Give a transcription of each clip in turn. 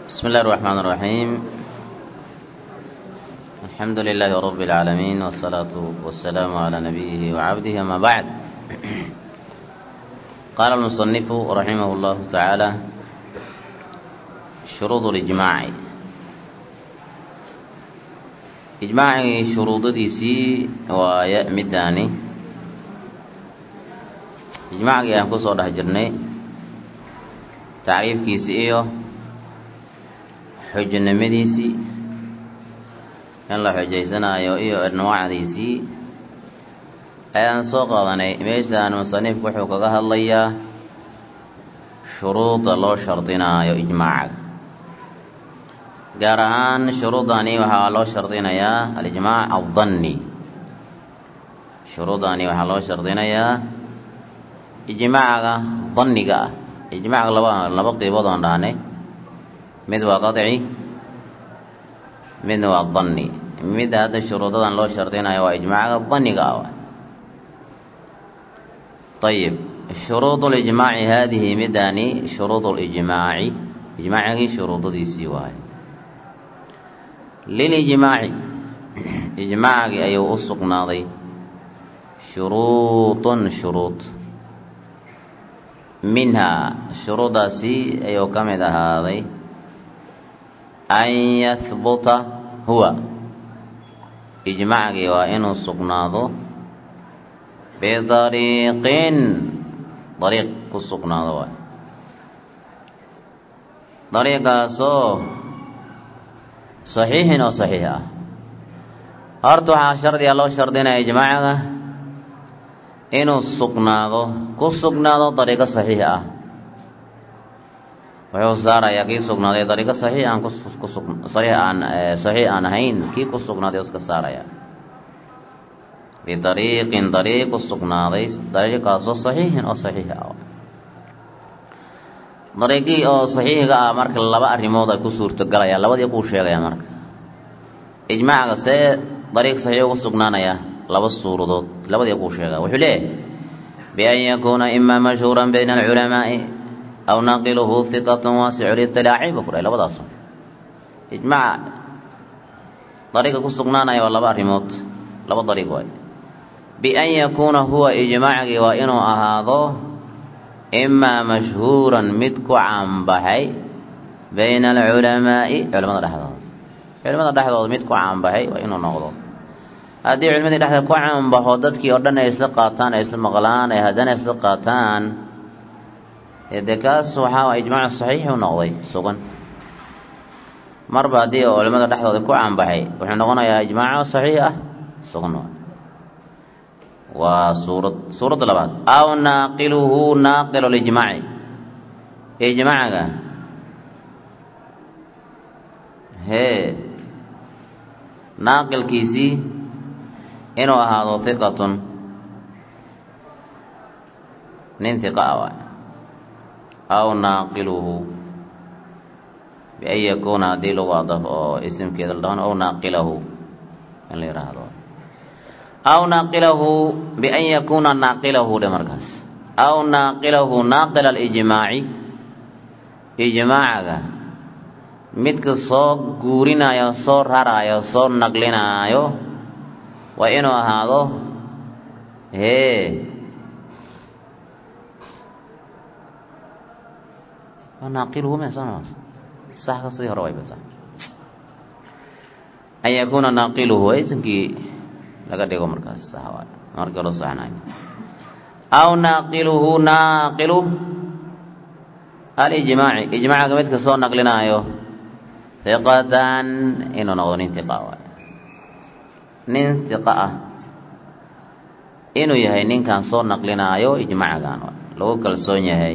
بسم الله الرحمن الرحيم الحمد لله رب العالمين والصلاة والسلام على نبيه وعبده أما بعد قال المصنف رحمه الله تعالى شروط الإجماع إجماع شروط ديسي ويأمداني إجماع أن كسر هجرني تعريف كيسي إيوه xujnimadiisii in la xujaysanaayo iyo anwaacdiisii ayaan soo qaadanay meeshaan musanifku wuxuu kaga hadlayaa shuruuda loo shardinaayo ijmaacaga gaar ahaan shuruudani waxaa loo shardinayaa alijmaac addanni shuruudani waxaa loo shardinayaa ijmaacaga danniga ah ijmaacaga laba laba qiibood oon dhahnay mid waa qaci midna waa danni midda hadda shuruudadan loo shardinayo waa ijmaacaga danniga ah ayib shuruud lijmaaci haadihi midani shuruud lijmaaci ijmaacigii shuruudadiisii waaye lilijmaaci ijmaacigii ayuu u sugnaaday shuruudun shuruud minhaa shuruudaasi ayuu ka mid ahaaday an yahbuta huwa ijmacgii waa inuu sugnaado bidariiqin dariiq ku sugnaado waay dariiqaasoo saxiixin oo saxiix ah horta waxaa shardiga loo shardinaya ijmaacaga inuu sugnaado ku sugnaado dariiqo saxiix ah wuxuu saarayaa kii sugnaaday dariiqo saxiix aan kusaxiix aan saxiix aan ahayn kii ku sugnaaday iska saaraya bidariiqin dariiq ku sugnaaday dariiqaasoo saxiixin oo saxiix ah dariiqii oo saxiixga ah marka laba arrimood ay ku suurtogalayaan labadii kuu sheegaya marka ijmaacaga see dariiq saxiix ugu sugnaanaya laba suuradood labadii kuu sheegaya wuxuu leeyahay bian yakuuna imaa mashhuuran bayna alculamaa'i aw naqiluhu hiqatun waasicu litilaaci buu ku dhahay labadaas ijmaaca dariiqa ku sugnaanaya waa laba arrimood laba dariiq waay bian yakuuna huwa ijmaacgii waa inuu ahaado imaa mashhuuran mid ku caanbaxay bayna alculamaa'i culamada dhexdooda culimada dhexdooda mid ku caanbaxay waa inuu noqdo haddii culimadii dhexdeed ku caanbaxo dadkii oo dhan ay isla qaataan ay isla maqlaan ay haddana isla qaataan dee kaas waxaa ijmaacu saxiixu noqday sugan marba haddii culimada dhexdooda ku caanbaxay wuxuu noqonayaa ijmaaco saxiix ah sugan waa suurad suuradda labaad aw naaqiluhu naaqilu lijmaaci ijmaacaga hee naaqilkiisii inuu ahaado hiqatun nin hiqa ah waay aw naaqiluhu bian yakuuna haddii lagu adaf oo isimkeeda la dhahan aw naaqilahu in la yidhaahdo aw naaqilahu bian yakuuna naaqilahu dhe markaas aw naaqilahu naaqila alijmaaci ijmaacaga midka soo guurinaayo soo raraayo soo naqlinaayo waa inuu ahaado hee naaqiluhu me soo sax ka sidii hore way basa an yakuuna naaqiluhu isimkii laga dhigo markaas sax waay markii hore saxnaay aw naaqiluhu naaqilu alijmaaci ijmaacaga midka soo naqlinaayo hiqatan inuu noqdo nin hiqa waay nin hiqa ah inuu yahay ninkan soo naqlinaayo ijmaacagan lagu kalsoon yahay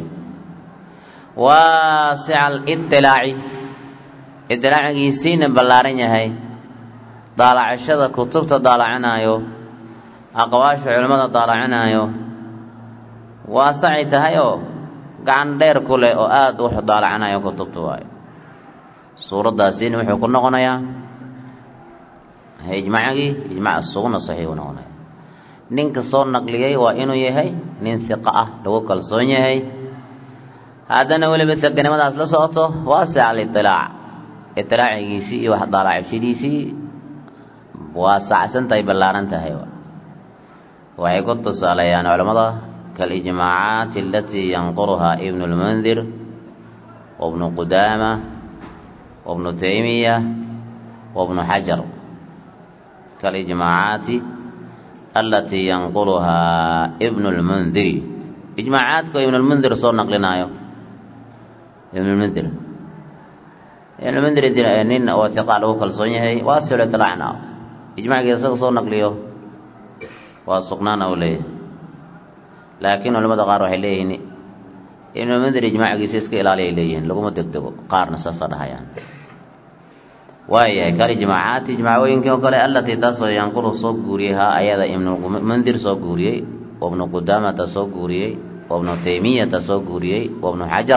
waasica alitilaaci itilaacigiisiina ballaaran yahay daalacashada kutubta daalacinaayo aqwaasha culimmada daalacinaayo waasacay tahay oo gacan dheer ku leh oo aada wax daalacinayo kutubta waayo suuraddaasina wuxuu ku noqonayaa ijmaacigii ijmaac suguna saxiixu noqonaya ninka soo naqliyey waa inuu yahay nin hiqa ah lagu kalsoon yahay haddana weliba saganimadaas la socoto waasic alitilaac itilaacigiisii iyo wax daalacibshadiisii waa sacsan tahay ballaaran tahay waxay ku tusaaleeyaan culammada kaalijmaacaati alatii yanquruhaa ibnu lmundir wabnu qudaama wabnu taymiya wabnu xajar kaalijmaacaati alatii yanquluhaa ibnu lmundiri ijmaacaadka ibnu lmundir soo naqlinaayo ibnu lmundir ibnu lmundir nin oo hiqa lagu kalsoon yahay waa silo itilacna ijmacgii isaga soo naqliyo waa sugnaana uu leeyahay laakiin culamada qaar waxay leeyihiin ibnu lmundir ijmacgiisa iska ilaaliya ay leeyihiin laguma degdego qaarna saasa dhahayaan waayahay kalijmaacaati ijmaacooyinkii oo kale allatii taasoo yanqulu soo guuriyey haa ayada ibnulmundir soo guuriyey wabnu qudaamata soo guuriyey wabnu taymiyata soo guuriyey wabnu xajar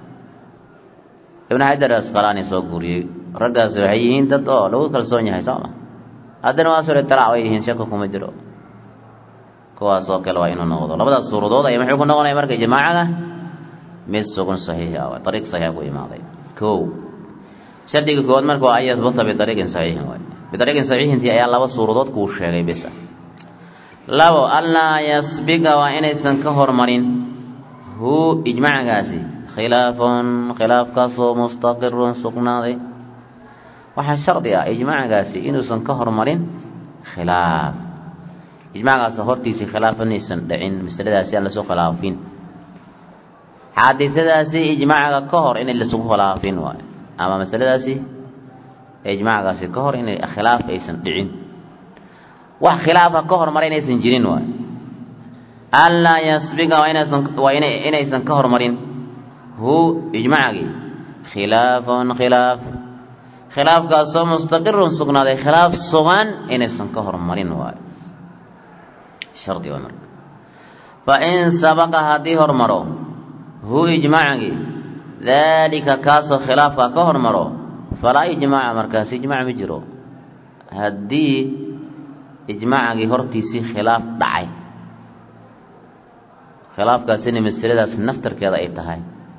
ibnu xajar asqalaani soo guuriyey raggaasi waxay yihiin dad oo lagu kalsoon yahay sooma haddana waa soo itilaac way yihiin shaka kuma jiro kuwaasoo kale waa inuu noqdo labadaas suuradood ayaa muxuu ku noqonaya marka ijmaacaga mid sugun saxiix ah ariiq saxiixa ku imaaday kow shardiga koowaad marka waa an yahbuta biariiqin saxiixin waay biariiqin saxiixintii ayaa laba suuradood kuu sheegay bisa labo anlaa yasbiga waa inaysan ka hormarin hu ijmacgaasi khilaafun khilaafkaasoo mustaqirun sugnaaday waxaa shardi ah ijmacgaasi inuusan ka hormarin khilaaf ijmacgaas hortiisii khilaaf inaysan dhicin masaladaasi aan lasoo khilaafin xaadidadaasi ijmacga ka hor inay lasugu khilaafin waayo ama masaladaasi ijmacgaasi ka hor inay khilaaf aysan dhicin wax khilaafa ka hormara inaysan jirin waayo anlaa yasbiga waa inaysan waa ina inaysan ka hormarin hu ijmacgii khilaafun khilaaf khilaafkaasoo mustaqirun sugnaaday khilaaf sugan inaysan ka hormarin waayo shardi waa marka fa in sabaqa haddii hormaro hu ijmacgii daalika kaasoo khilaafka ka hormaro falaa ijmaaca markaasi ijmaac ma jiro haddii ijmaacgii hortiisii khilaaf dhacay khilaafkaasina masaladaas naftarkeeda ay tahay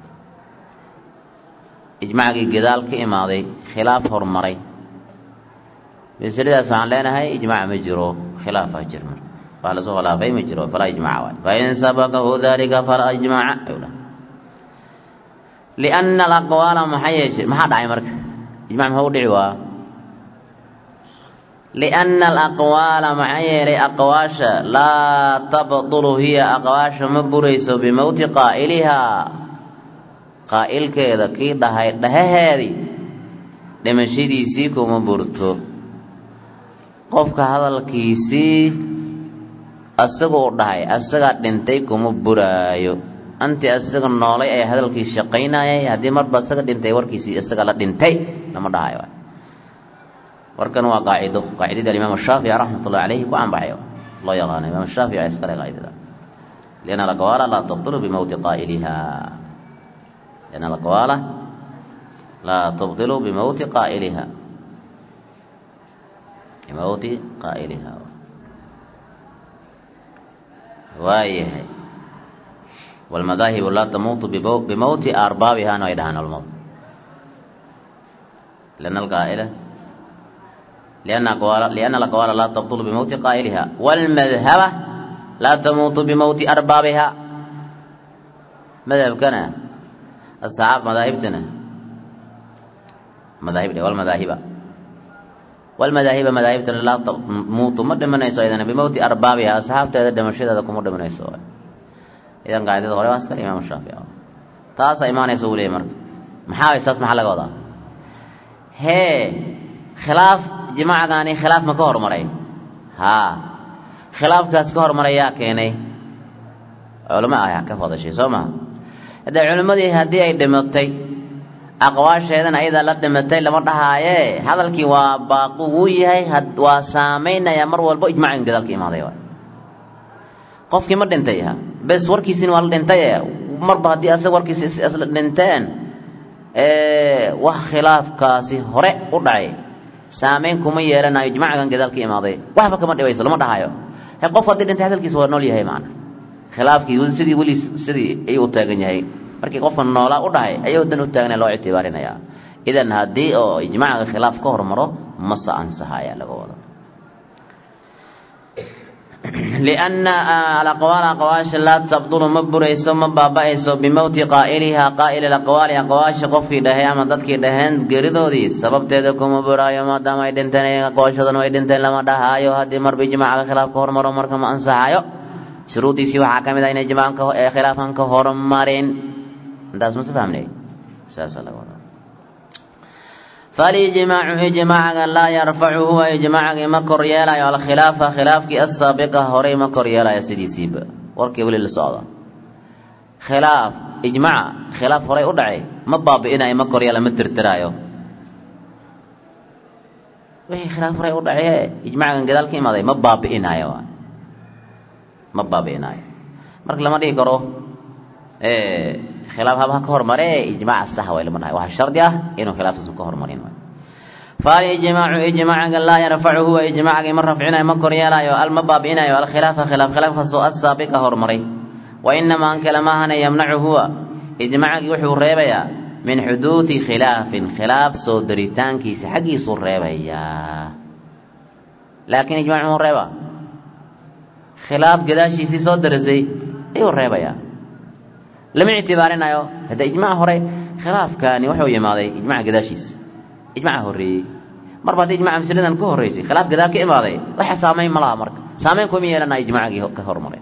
ijmacgii gadaal ka imaaday khilaaf hormaray masaladaas waxaan leenahay ijmaac ma jiro khilaafaa jir marka waa lasoo khilaafay ma jiro falaa ijmaaca waay fain sabaqahu dalika falaa ijmaaca ayuu dhahay lianna alaqwaala maxaa yeeshe maxaa dhacay marka ijmac maxuu u dhici waa lianna alaqwaala maxaa yeelay aqwaasha laa tabtulu hiya aqwaasha ma burayso bimowti qaa'ilihaa qaa'ilkeeda kii dhahay dhahaheedii dhimashadiisii kuma burto qofka hadalkiisii asagoo dhahay asagaa dhintay kuma buraayo anti asaga noolay ee hadalkii shaqaynayay haddii marba isaga dhintay warkiisii isaga la dhintay lama dhahayo warkan waa qaacido qaacidada alimaam shaafici raxmat ullahi caleyhi ku anbaxay loo yaqaano imaam shaafici iskale qaacidada lianna alaqwaala laa tubtilu bimowti qaa'iliha lianna alaqwaala laa tubtilu bimowti qaa'iliha bimowti qaa'iliha waayahay والمذاهب لا تموت بموت أربابها أنا يدهن الموت لأن القائلة لأن أقوال لأن الأقوال لا تبطل بموت قائلها والمذهبة لا تموت بموت أربابها مذهب كان الصحاب مذاهبتنا مذاهب والمذاهب والمذاهب مذاهبتنا لا تموت مد من يسوع بموت أربابها أصحاب تهدم الشدة كم مد من يسوع idan qaacidada hore waa iskale imaam shaafici taasaa imaanaysa uu leeyay marka maxaa saas maxaa laga wadaa hee khilaaf jimacgaani khilaaf ma ka hormaray haa khilaafkaas ka hormaray yaa keenay culamo ah ka fadashay soo maha haddee culimmadii haddii ay dhimatay aqwaasheedana ayadaa la dhimatay lama dhahaaye hadalkii waa baaqu wuu yahay waa saamaynaya mar walbo ijmacin gadaalka imaaday qofkii ma dhintay bes warkiisina waa la dhintay marba haddii asaga warkiisi isla dhinteen wax khilaafkaasi hore u dhacay saamayn kuma yeelanayo ijmacgan gadaal ka imaaday waxba kama dhibayso lama dhahayo he qof haddii dhintay hadalkiisa waa nool yahay maana khilaafkii sidii weli sidii ayuu u taagan yahay markii qofka noolaa u dhahay ayuu dan u taagnaya loo ictibaarinaya idan haddii oo ijmaaca khilaaf ka hormaro mase ansaha ayaa laga wada lianna alaqwaal aqwaasha laa tabdulu ma burayso ma baaba-ayso bimowti qaa'ilihaa qaa'ili aqwaali aqwaasha qofkii dhahay ama dadkii dhaheen geridoodii sababteeda kuma buraayo maadaama ay dhinteen aqwaashoodan ay dhinteen lama dhahaayo haddii marba ijmaaca khilaaf ka hormaro marka ma ansaxayo shuruudiisii waxaa ka mid ah inay ijmaacan ee khilaafan ka hormarin intaas mase fahmnay saasaa laga wadaa falijmaacu ijmaacaga laa yarfacu huwa ijmaacagii ma kor yeelayo alkhilaafa khilaafkii asaabiqa horey ma kor yeelayo sidiisiiba warkii weli la socda khilaaf ijmaaca khilaaf horey u dhacay ma baabi'inayo ma kor yeela ma tirtiraayo wixii khilaaf horey u dhacaye ijmaacagan gadaal ka imaaday ma baabi'inaayo ma baabi'inaayo marka lama dhihi karo khilaaf haba ka hormare ijmaaca sax way lama dhahay waxaa shardi ah inuu khilaafkaas ka hormarin falijmaacu ijmaacaga laa yarfacu huwa ijmaacagii ma rafcinayo ma kor yeelaayo al ma baabi'inayo alkhilaafa khilaaf khilaafkaasoo asaabiqa hormaray wa inamaa an kale maahana yamnacu huwa ijmaacagii wuxuu reebayaa min xuduudi khilaafin khilaaf soo daritaankiisa xaggiisuu reebayaa laakiin ijmac muxuu reebaa khilaaf gadaashiisii soo darisay ayuu reebayaa lama ictibaarinayo hadda ijmac hore khilaafkaani wuxuu yimaaday ijmaca gadaashiisa ijmaca horreeyey marba haddii ijmaca masaladan ka horreysay khilaaf gadaal ka imaaday waxa saamayn ma laha marka saamayn kuma yeelanaya ijmacagii ka hormaray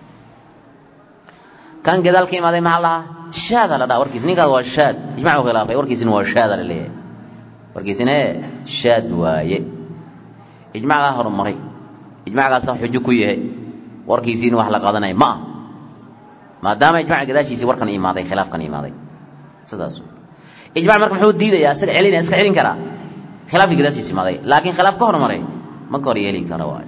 kan gadaal ka imaaday maxaa lahaa shaada la dhaha warkiis ninkaas waa shaad ijmacu khilaafay warkiisina waa shaada la leeyahay warkiisina ee shaad waaye ijmacgaa horumaray ijmacgaasa xujo ku yahay warkiisiina wax la qaadanaya ma ah maadaama ijmaca gadaashiisii warkan imaaday khilaafkan imaaday sidaas ijmac marka muxuu diidayaa isaga celinaya iska celin karaa khilaafkii gadaashiisi imaaday laakiin khilaaf ka hormaray ma ka hor yeeli karo waayo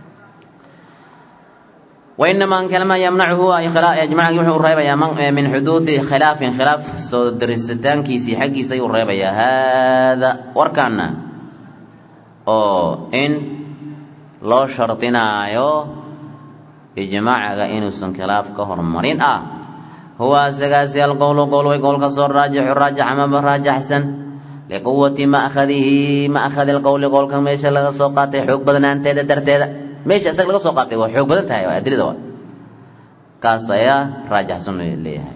وإنما أن كلمة يمنعه إجماعي وحو الريبيا من حدوث خلاف خلاف سو درستان كيسي حقي سيو الريبيا هذا وركانا أو إن لو شرطنا يو إجماع إنو سن خلاف كهر مرين آه هو سقاسي القول قول ويقول كسر راجح راجح ما براجح حسن لقوة ما أخذه ما أخذ القول قول كم يشا لغا سوقاتي حق بدنا أنت درتيدا meesha isaga laga soo qaatay waa xoog badan tahay waa adilada waa kaas ayaa raajaxsan leeyahay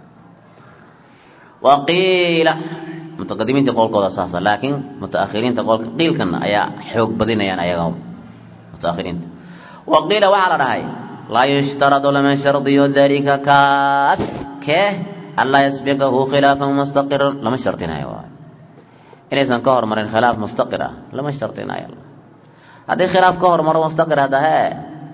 wa qiila mutaqadimiinta qowlkooda saasa laakiin mutaakhiriinta qowlka qiilkan ayaa xoog badinayaan ayaga mutaakhiriinta wa qiila waxaa la dhahay laa yushtaradu lama shardiyo dalika kaas kee anlaa yasbiqahu khilaafan mustaqiran lama shardinayo waay inaysan ka hormarin khilaaf mustaqir ah lama shardinayo haddii khilaaf ka hormaro mustaqir hadda hee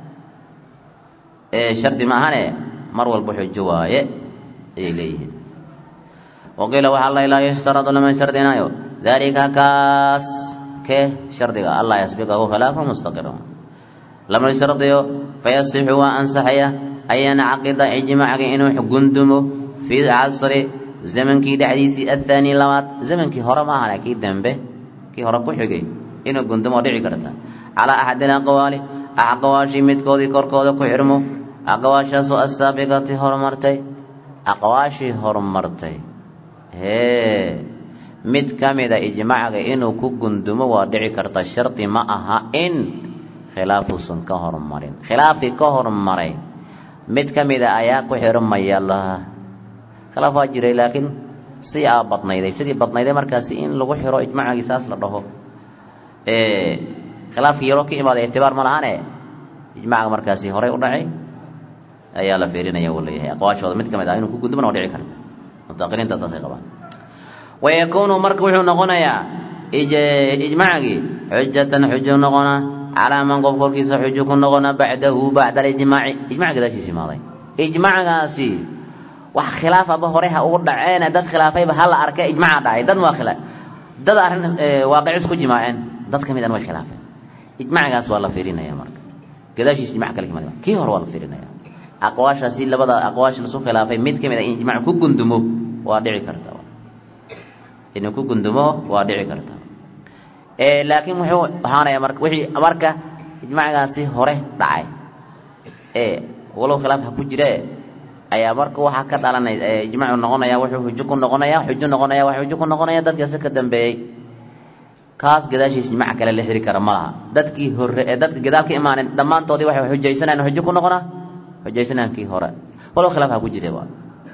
ee shardi ma ahane mar walba xujo waaye ayay leeyihiin waqiila waxaa la laa yushtaradu lama shardinayo dalika kaas kee shardiga allah yasbiqahu khilaafa mustaqiran lama shardiyo fayasixu waa ansaxaya an yancaqida ijmaaciga inuu gundumo fii casri zamankii dhexdiisii athaani labaad zamankii hore ma ahane kii dambe kii hore ku xigay inuu gundumo dhici karta calaa axadi alaqwaali aqwaashii midkoodii korkooda ku xirmo aqwaashaasoo assaabiqati horumartay aqwaashii horumartay hee mid ka mida ijmaaciga inuu ku gundumo waa dhici karta shardi ma aha in khilaafuusan ka hormarin khilaafkii ka hormaray mid ka mida ayaa ku xirmaya laha khilaaf waa jiray laakiin si aa badnayday sidii badnayday markaasi in lagu xiro ijmaacigii saas la dhaho khilaafkii yaroo ka imaaday ictibaar ma lahane ijmaaca markaasi horey u dhacay ayaa la fiirinaya uu leeyahay aqwaashooda mid ka mid ah inuu ku gudubana waa dhici karta mutaakhiriinta saasay qabaan wayakuunu marka wuxuu noqonayaa ijmaacigii xujatan xujo noqona calaa man qof korkiisa xujo ku noqona bacdahu bacda alijmaaci ijmac gadaashiisa imaaday ijmacgaasi wax khilaafaba hore ha ugu dhaceene dad khilaafayba ha la arkay ijmaca dhacay dad waa khila dad arrin waaqicis ku jimaaceen dad ka mid an way khilaafeen ijmacgaas waa la fiirinaya marka gadaashiis ijmac kale kamid kii hore waa la fiirinaya aqwaashaasi labada aqwaash lasu khilaafay mid ka mid a in ijmac ku gundumo waa dhici karta inuu ku gundumo waa dhici karta laakiin wuxuu ahaanaya marka wixii marka ijmacgaasi hore dhacay ee walow khilaaf ha ku jire ayaa marka waxaa ka dhalanay ijmaacu noqonaya wuxuu xujo ku noqonaya xujo noqonaya wax xujo ku noqonaya dadkaasi ka dambeeyey kaas gadaashiis ijmaac kale la xiri kara ma laha dadkii hore ee dadka gadaal ka imaaneen dhammaantoodii waxay xujaysanayaan xujo ku noqona xujaysanayaan kii hore walow khilaaf ha ku jire ba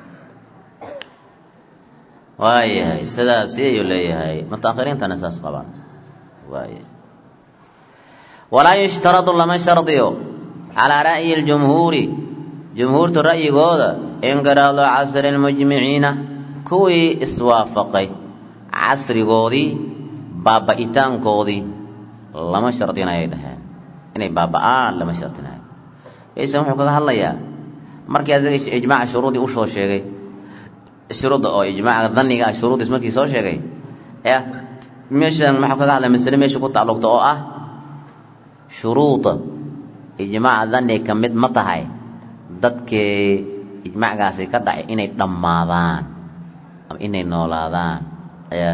waayahay sidaasi ayuu leeyahay mutaakhiriintana saas qabaan waaya walaa yushtaradu lama shardiyo calaa ra'yi اljumhuuri jumhuurta ra'yigooda inqiraadu casri اlmujmiciina kuwii iswaafaqay casrigoodii baaba'itaankoodii lama shardinayay dhaheen inay baaba'aan lama shardinayo isan wuxuu kaga hadlayaa markii asaga ijmaaca shuruudii usoo sheegay shuruudda oo ijmaaca dhanniga ah shuruuddiis markii soo sheegay ee meeshan maxuu kaga hadlaya masale meesha ku tacalluqta oo ah shuruuda ijmaaca dhanni ka mid ma tahay dadkii ijmaacgaasi ka dhacay inay dhammaadaan ama inay noolaadaan ayaa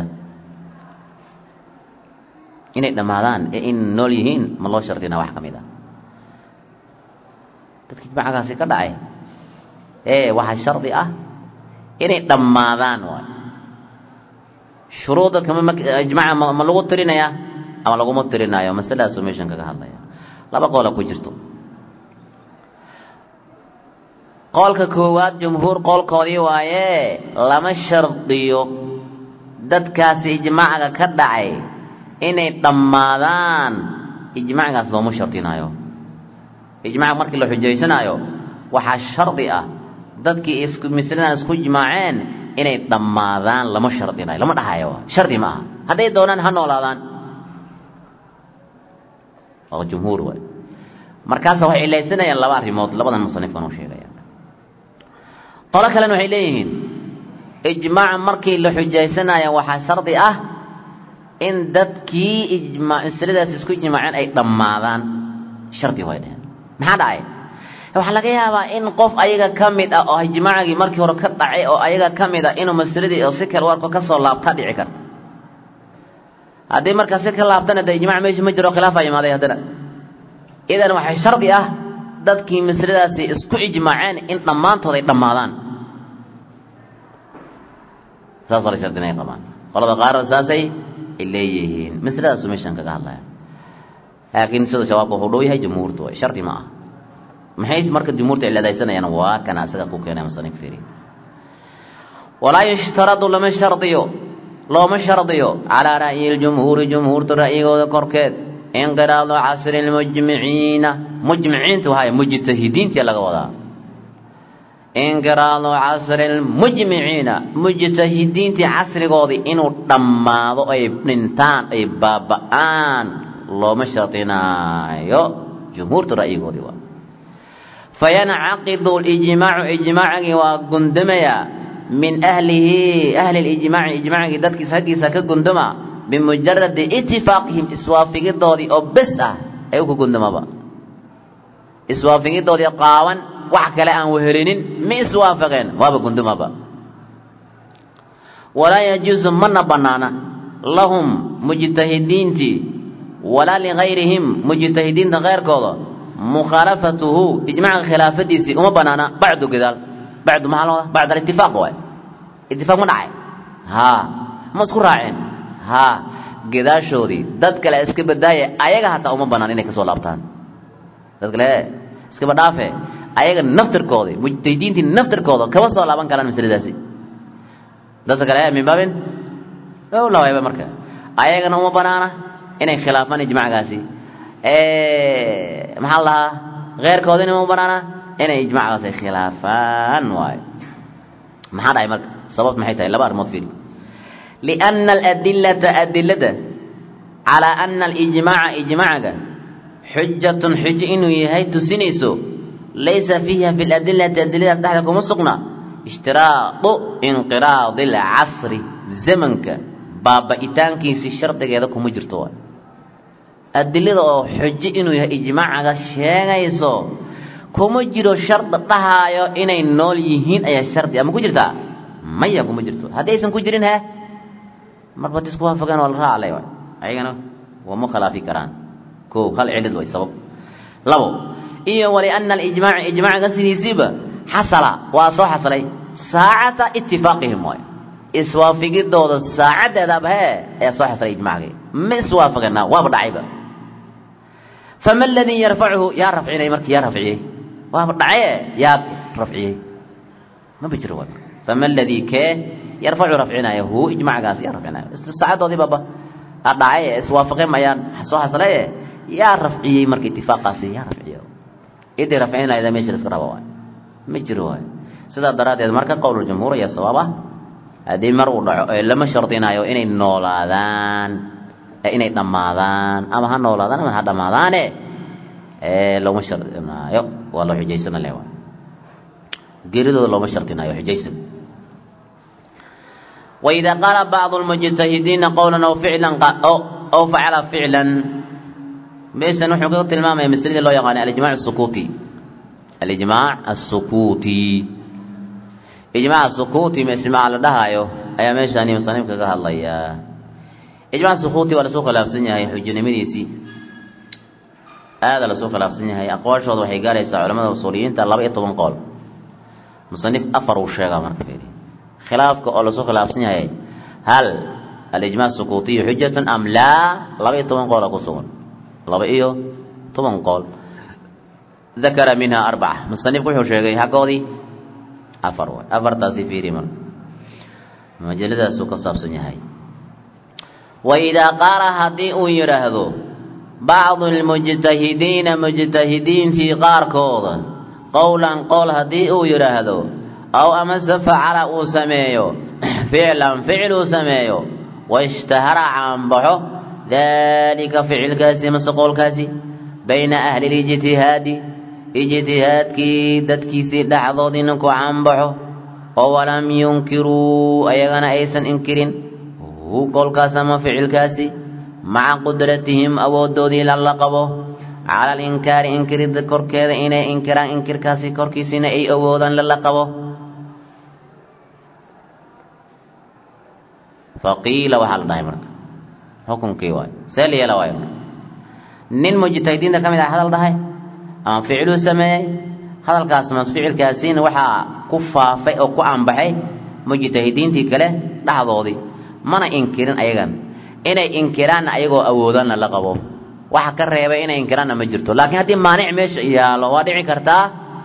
inay dhammaadaan ee in nool yihiin ma loo shardinaa wax ka mid ah dadka ijmaacgaasi ka dhacay ee waxaa shardi ah inay dhammaadaan waay shuruudda kama ijmaaca ma lagu tirinayaa ama laguma tirinaayo masaladaasuu meeshan kaga hadlaya laba qoola ku jirto qoolka koowaad jumhuur qoolkoodii waaye lama shardiyo dadkaasi ijmaaca ka dhacay inay dhammaadaan ijmaacgaas looma shardinaayo ijmaaca markii la xujaysanaayo waxaa shardi ah dadkii isku misladan isku ijmaaceen inay dhammaadaan lama shardinayo lama dhahayo shardi ma aha hadday doonaan ha noolaadaan waa jumhuur waay markaasa waxay cilaysanayaan laba arrimood labadan musanifkan uu sheegaya qolo kalena waxay leeyihiin ijmaac markii la xujaysanayo waxaa shardi ah in dadkii ijmaa masaladaas isku ijmaaceen ay dhammaadaan shardi way dheheen maxaa dhacay waxaa laga yaabaa in qof ayaga ka mid ah oo ijmaacigii markii hore ka dhacay oo ayaga ka mid ah inuu masaladii oo si kale u arko ka soo laabtaa dhici karta haddii markaa si ka laabtana dee ijmac meesha ma jiro khilaafaa imaaday haddana idan waxay shardi ah dadkii masaladaasi isku ijmaaceen in dhammaantood ay dhammaadaan saas la shardinay qabaan qolada qaarna saasay leeyihiin masaladaasu meeshan kaga hadlaya laakiin sida shabaabka wuxuu dhow yahay jumhuurtu way shardi ma ah maxay marka jumhuurta ciladaysanayaan waa kana asaga ku keenay musanif fiiri walaa yushtaradu lama shardiyo looma shardiyo calaa ra'yi ljumhuuri jumhuurta ra'yigooda korkeed inqiraadu casri lmujmiciina mujmiciinta wahay mujtahidiintii laga wadaa inqiraadu casri lmujmiciina mujtahidiintii casrigoodii inuu dhammaado ay dhintaan ay baaba'aan looma shardinaayo jumhuurta ra'yigoodii waa fayancaqidu lijmaacu ijmaacigii waa gundamayaa min ahlihi ahli lijmaaci ijmaacigii dadkiis haggiisa ka gundama bimujaradi itifaaqihim iswaafigidoodii oo bes ah ay ku gundamaba iswaafigidoodii qaawan wax kale aan wehelinin ma iswaafaqeen waaba gundamaba walaa yajuusu mana bannaana lahum mujtahidiintii walaa ligayrihim mujtahidiinta keyrkooda mukhaalafatuhu ijmaaca khilaafadiisii uma banaana bacdu gadaal bacdu maxaa loo bacd alitifaaq waay itifaaq ma dhacay haa ma isku raaceen haa gadaashoodii dad kale iska badaaye ayaga hataa uma banaan inay kasoo laabtaan dad kale iskaba dhaafe ayaga naftirkoodi mujtahidiintii naftirkooda kama soo laaban karaan masaladaasi dadka kale min baabin lawayba marka ayagana uma banaana inay khilaafaan ijmacgaasi maxaa la dhahaa keyrkoodina uma banaana inay ijmacgaasi khilaafaan waayo maxaa dhahay marka sababt maxay tahay laba arrimood fiiri lianna aladillata adilada calaa ana alijmaaca ijmaacaga xujatun xujo inuu yahay tusinayso laysa fiiha fi ladillati adiladaas dhexda kuma sugna ishtiraadu inqiraadi alcasri zamanka baaba'itaankiisii shardigeeda kuma jirto waay adilada oo xujo inuu yahay ijmaacaga sheegayso kuma jiro shardi dhahaayo inay nool yihiin ayaa shardi ama ku jirtaa maya kuma jirto haddii aysan ku jirin he marba disku waafaqeen waa la raaclay waay ayagana wama khilaafi karaan ko hal cilid way sabab labo iyo waliana alijmaaca ijmaacaga sidiisiiba xasala waa soo xasalay saacata itifaaqihim waay iswaafigidooda saacaddeedaba hee ayaa soo xasalay ijmacgii ma iswaafagana waaba dhacayba fama aladii yarfacuhu yaa rafcinay marka yaa rafciyey waaba dhacaye yaa rafciyey maba jiro waay fama aladii kee yarfacu rafcinaya hu ijmacgaas yaa rafcinaya saacadoodii baba dhacay ee iswaafaqeen ayaan soo xaslaye yaa rafciyey marka itifaaqaasi yaa rafciyo idii rafcin lahayda meesha la iska raba waay ma jiro waay sidaa daraaddeed marka qowluljumhuur ayaa sawaab ah haddii mar uu dhaco ee lama shardinayo inay noolaadaan ee inay dhammaadaan ama ha noolaadaan ama ha dhammaadaane ee looma shardinaayo waa loo xujaysana le waay geeridooda looma shardinayo xujaysan وإذا قال بعض المجتهدين قولا أو فعلا أو, أو فعل فعلا بيش نحن قلت الماما مثل الله يقال الإجماع السكوتي الإجماع السكوتي إجماع السكوتي مثل ما على دهايو أي ميش أني مصنف كقال الله يا إجماع السكوتي ولا سوق لافسنيا هي حجة مديسي هذا لسوق لافسنيا هي أقوال شوط وحي قال يسا علماء الوصوليين تلا بقيت طبن قول مصنف أفر وشيغا مركفيري khilaafka oo lasoo khilaafsan yahay hal alijmac sukuutiyu xujatun am laa laba iyo toban qoola ku sugan laba iyo toban qool dakara minha arbaca musanifku wuxuu sheegay xaggoodii afar waay afartaasi fiiri marka majaladaasuu ka saabsan yahay waidaa qaala haddii uu yidhaahdo bacdu lmujtahidiina mujtahidiintii qaarkooda qowlan qool haddii uu yidhaahdo aw amase facala uu sameeyo ficlan ficil uu sameeyo washtahara caanbaxo daalika ficilkaasi mase qowlkaasi bayna ahli lijtihaadi ijtihaadkii dadkiisii dhexdoodiina ku caanbaxo oo walam yunkiruu ayagana aysan inkirin hu qowlkaas ama ficilkaasi maca qudratihim awooddoodii lala qabo cala alinkaari inkiridda korkeeda inay inkiraan inkirkaasi korkiisina ay awoodaan lala qabo faqiila waxaa la dhahay marka xukunkii waay see la yeela waayo marka nin mujtahidiinta ka mid ah hadal dhahay ama ficiluu sameeyey hadalkaas mas ficilkaasiina waxaa ku faafay oo ku anbaxay mujtahidiintii kale dhexdoodii mana inkirin ayagan inay inkiraanna ayagoo awoodanna la qabo waxa ka reebay inay inkiraanna ma jirto laakiin haddii maanic meesha yaalo waa dhici kartaa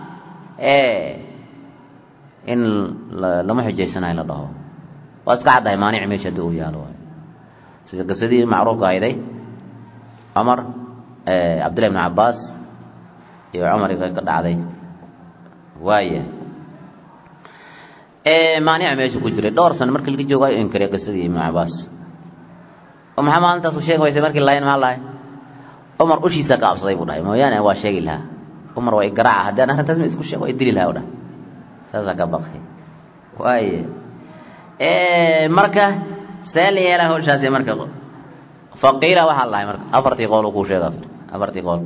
in lama xujaysanayo la dhaho waa iska caddahay maanic meesha haddii uu yaalo waay sida qisadii macruufka ahayday cumar cabdillahi ibnu cabbaas iyo cumar ka dhacday waaya maanica meesha ku jiray dhowr sano markii laga joogo ayuu inkiray qisadii ibnu cabbaas oo maxaa maalintaas u sheegi waysay markii lahayn maxaa lahay cumar ushiisa ka absaday buu dhahay mooyaane waa sheegi lahaa cumar waa igaraaca haddii aan arrintaas ma isku sheeg waa idili lahaa u dhahay saasaa ka baqay waaye marka see la yeelaa hawshaasi marka faqiila waxaa lahay marka afartii qool uu kuu sheega afartii qool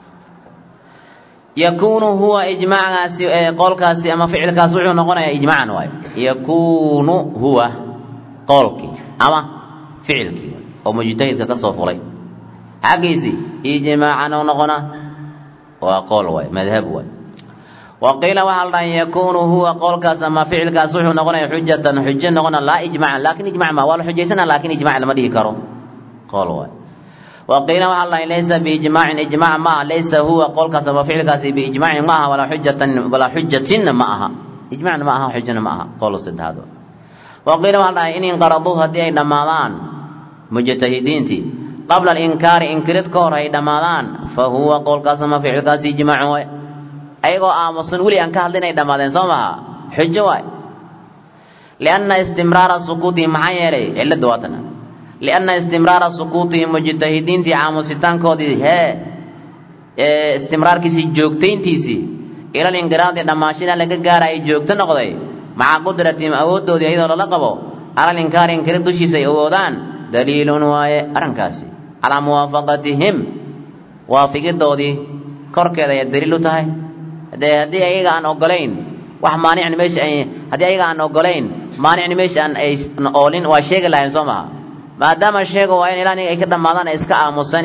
yakuunu huwa ijmacgaasi qoolkaasi ama ficilkaasi wuxuu noqonayaa ijmacan waayo yakuunu huwa qoolkii ama ficilkii oo mujtahidka ka soo fulay xaggiisii ijmaacan u noqonaa waa qool waay madhab waay waqiila waxaa la dhahay yakuunu huwa qowlkaas ama ficilkaas wuxuu noqonaya xujatan xujo noqona laa ijmacan laakin ijmac ma waa la xujaysana laakin ijmac lama dhihi karo qool waay waqiila waxaa la dhahay laysa biijmaacin ijmac ma aha laysa huwa qowlkaas ama ficilkaasi biijmaacin ma aha walaa xujatan walaa xujatinna ma aha ijmacna ma aha xujana ma aha qowl saddexaad waqiila waxaa la dhahay in inqaraduu haddii ay dhammaadaan mujtahidiintii qabla alinkaari inkirid ka hor ay dhammaadaan fa huwa qowlkaas ama ficilkaasi ijmaacun waay ayagoo aamusan weli aan ka hadlin ay dhammaadeen soo maha xujo waay lianna istimraara sukuutihim maxaa yeelay cilladda waatana lianna istimraara sukuutihim mujtahidiintii aamusitaankoodii hee ee istimraarkiisii joogtayntiisii ilal inqiraadi dhammaashina laga gaaraya joogto noqday maca qudratihim awooddoodii iyadoo lala qabo calal inkaari inkirid dushiisa ay awoodaan daliilun waaye arrinkaasi calaa muwaafaqatihim waafigidoodii korkeeda ayay daliil u tahay de haddii ayaga aan ogolayn wax maanicna meesha ay haddii ayaga aan ogolayn maanicna meesha aan ay oolin waa sheegi lahayn soo maha maadaama sheega waa in ilaa ay ka dhammaadaan ay iska aamuseen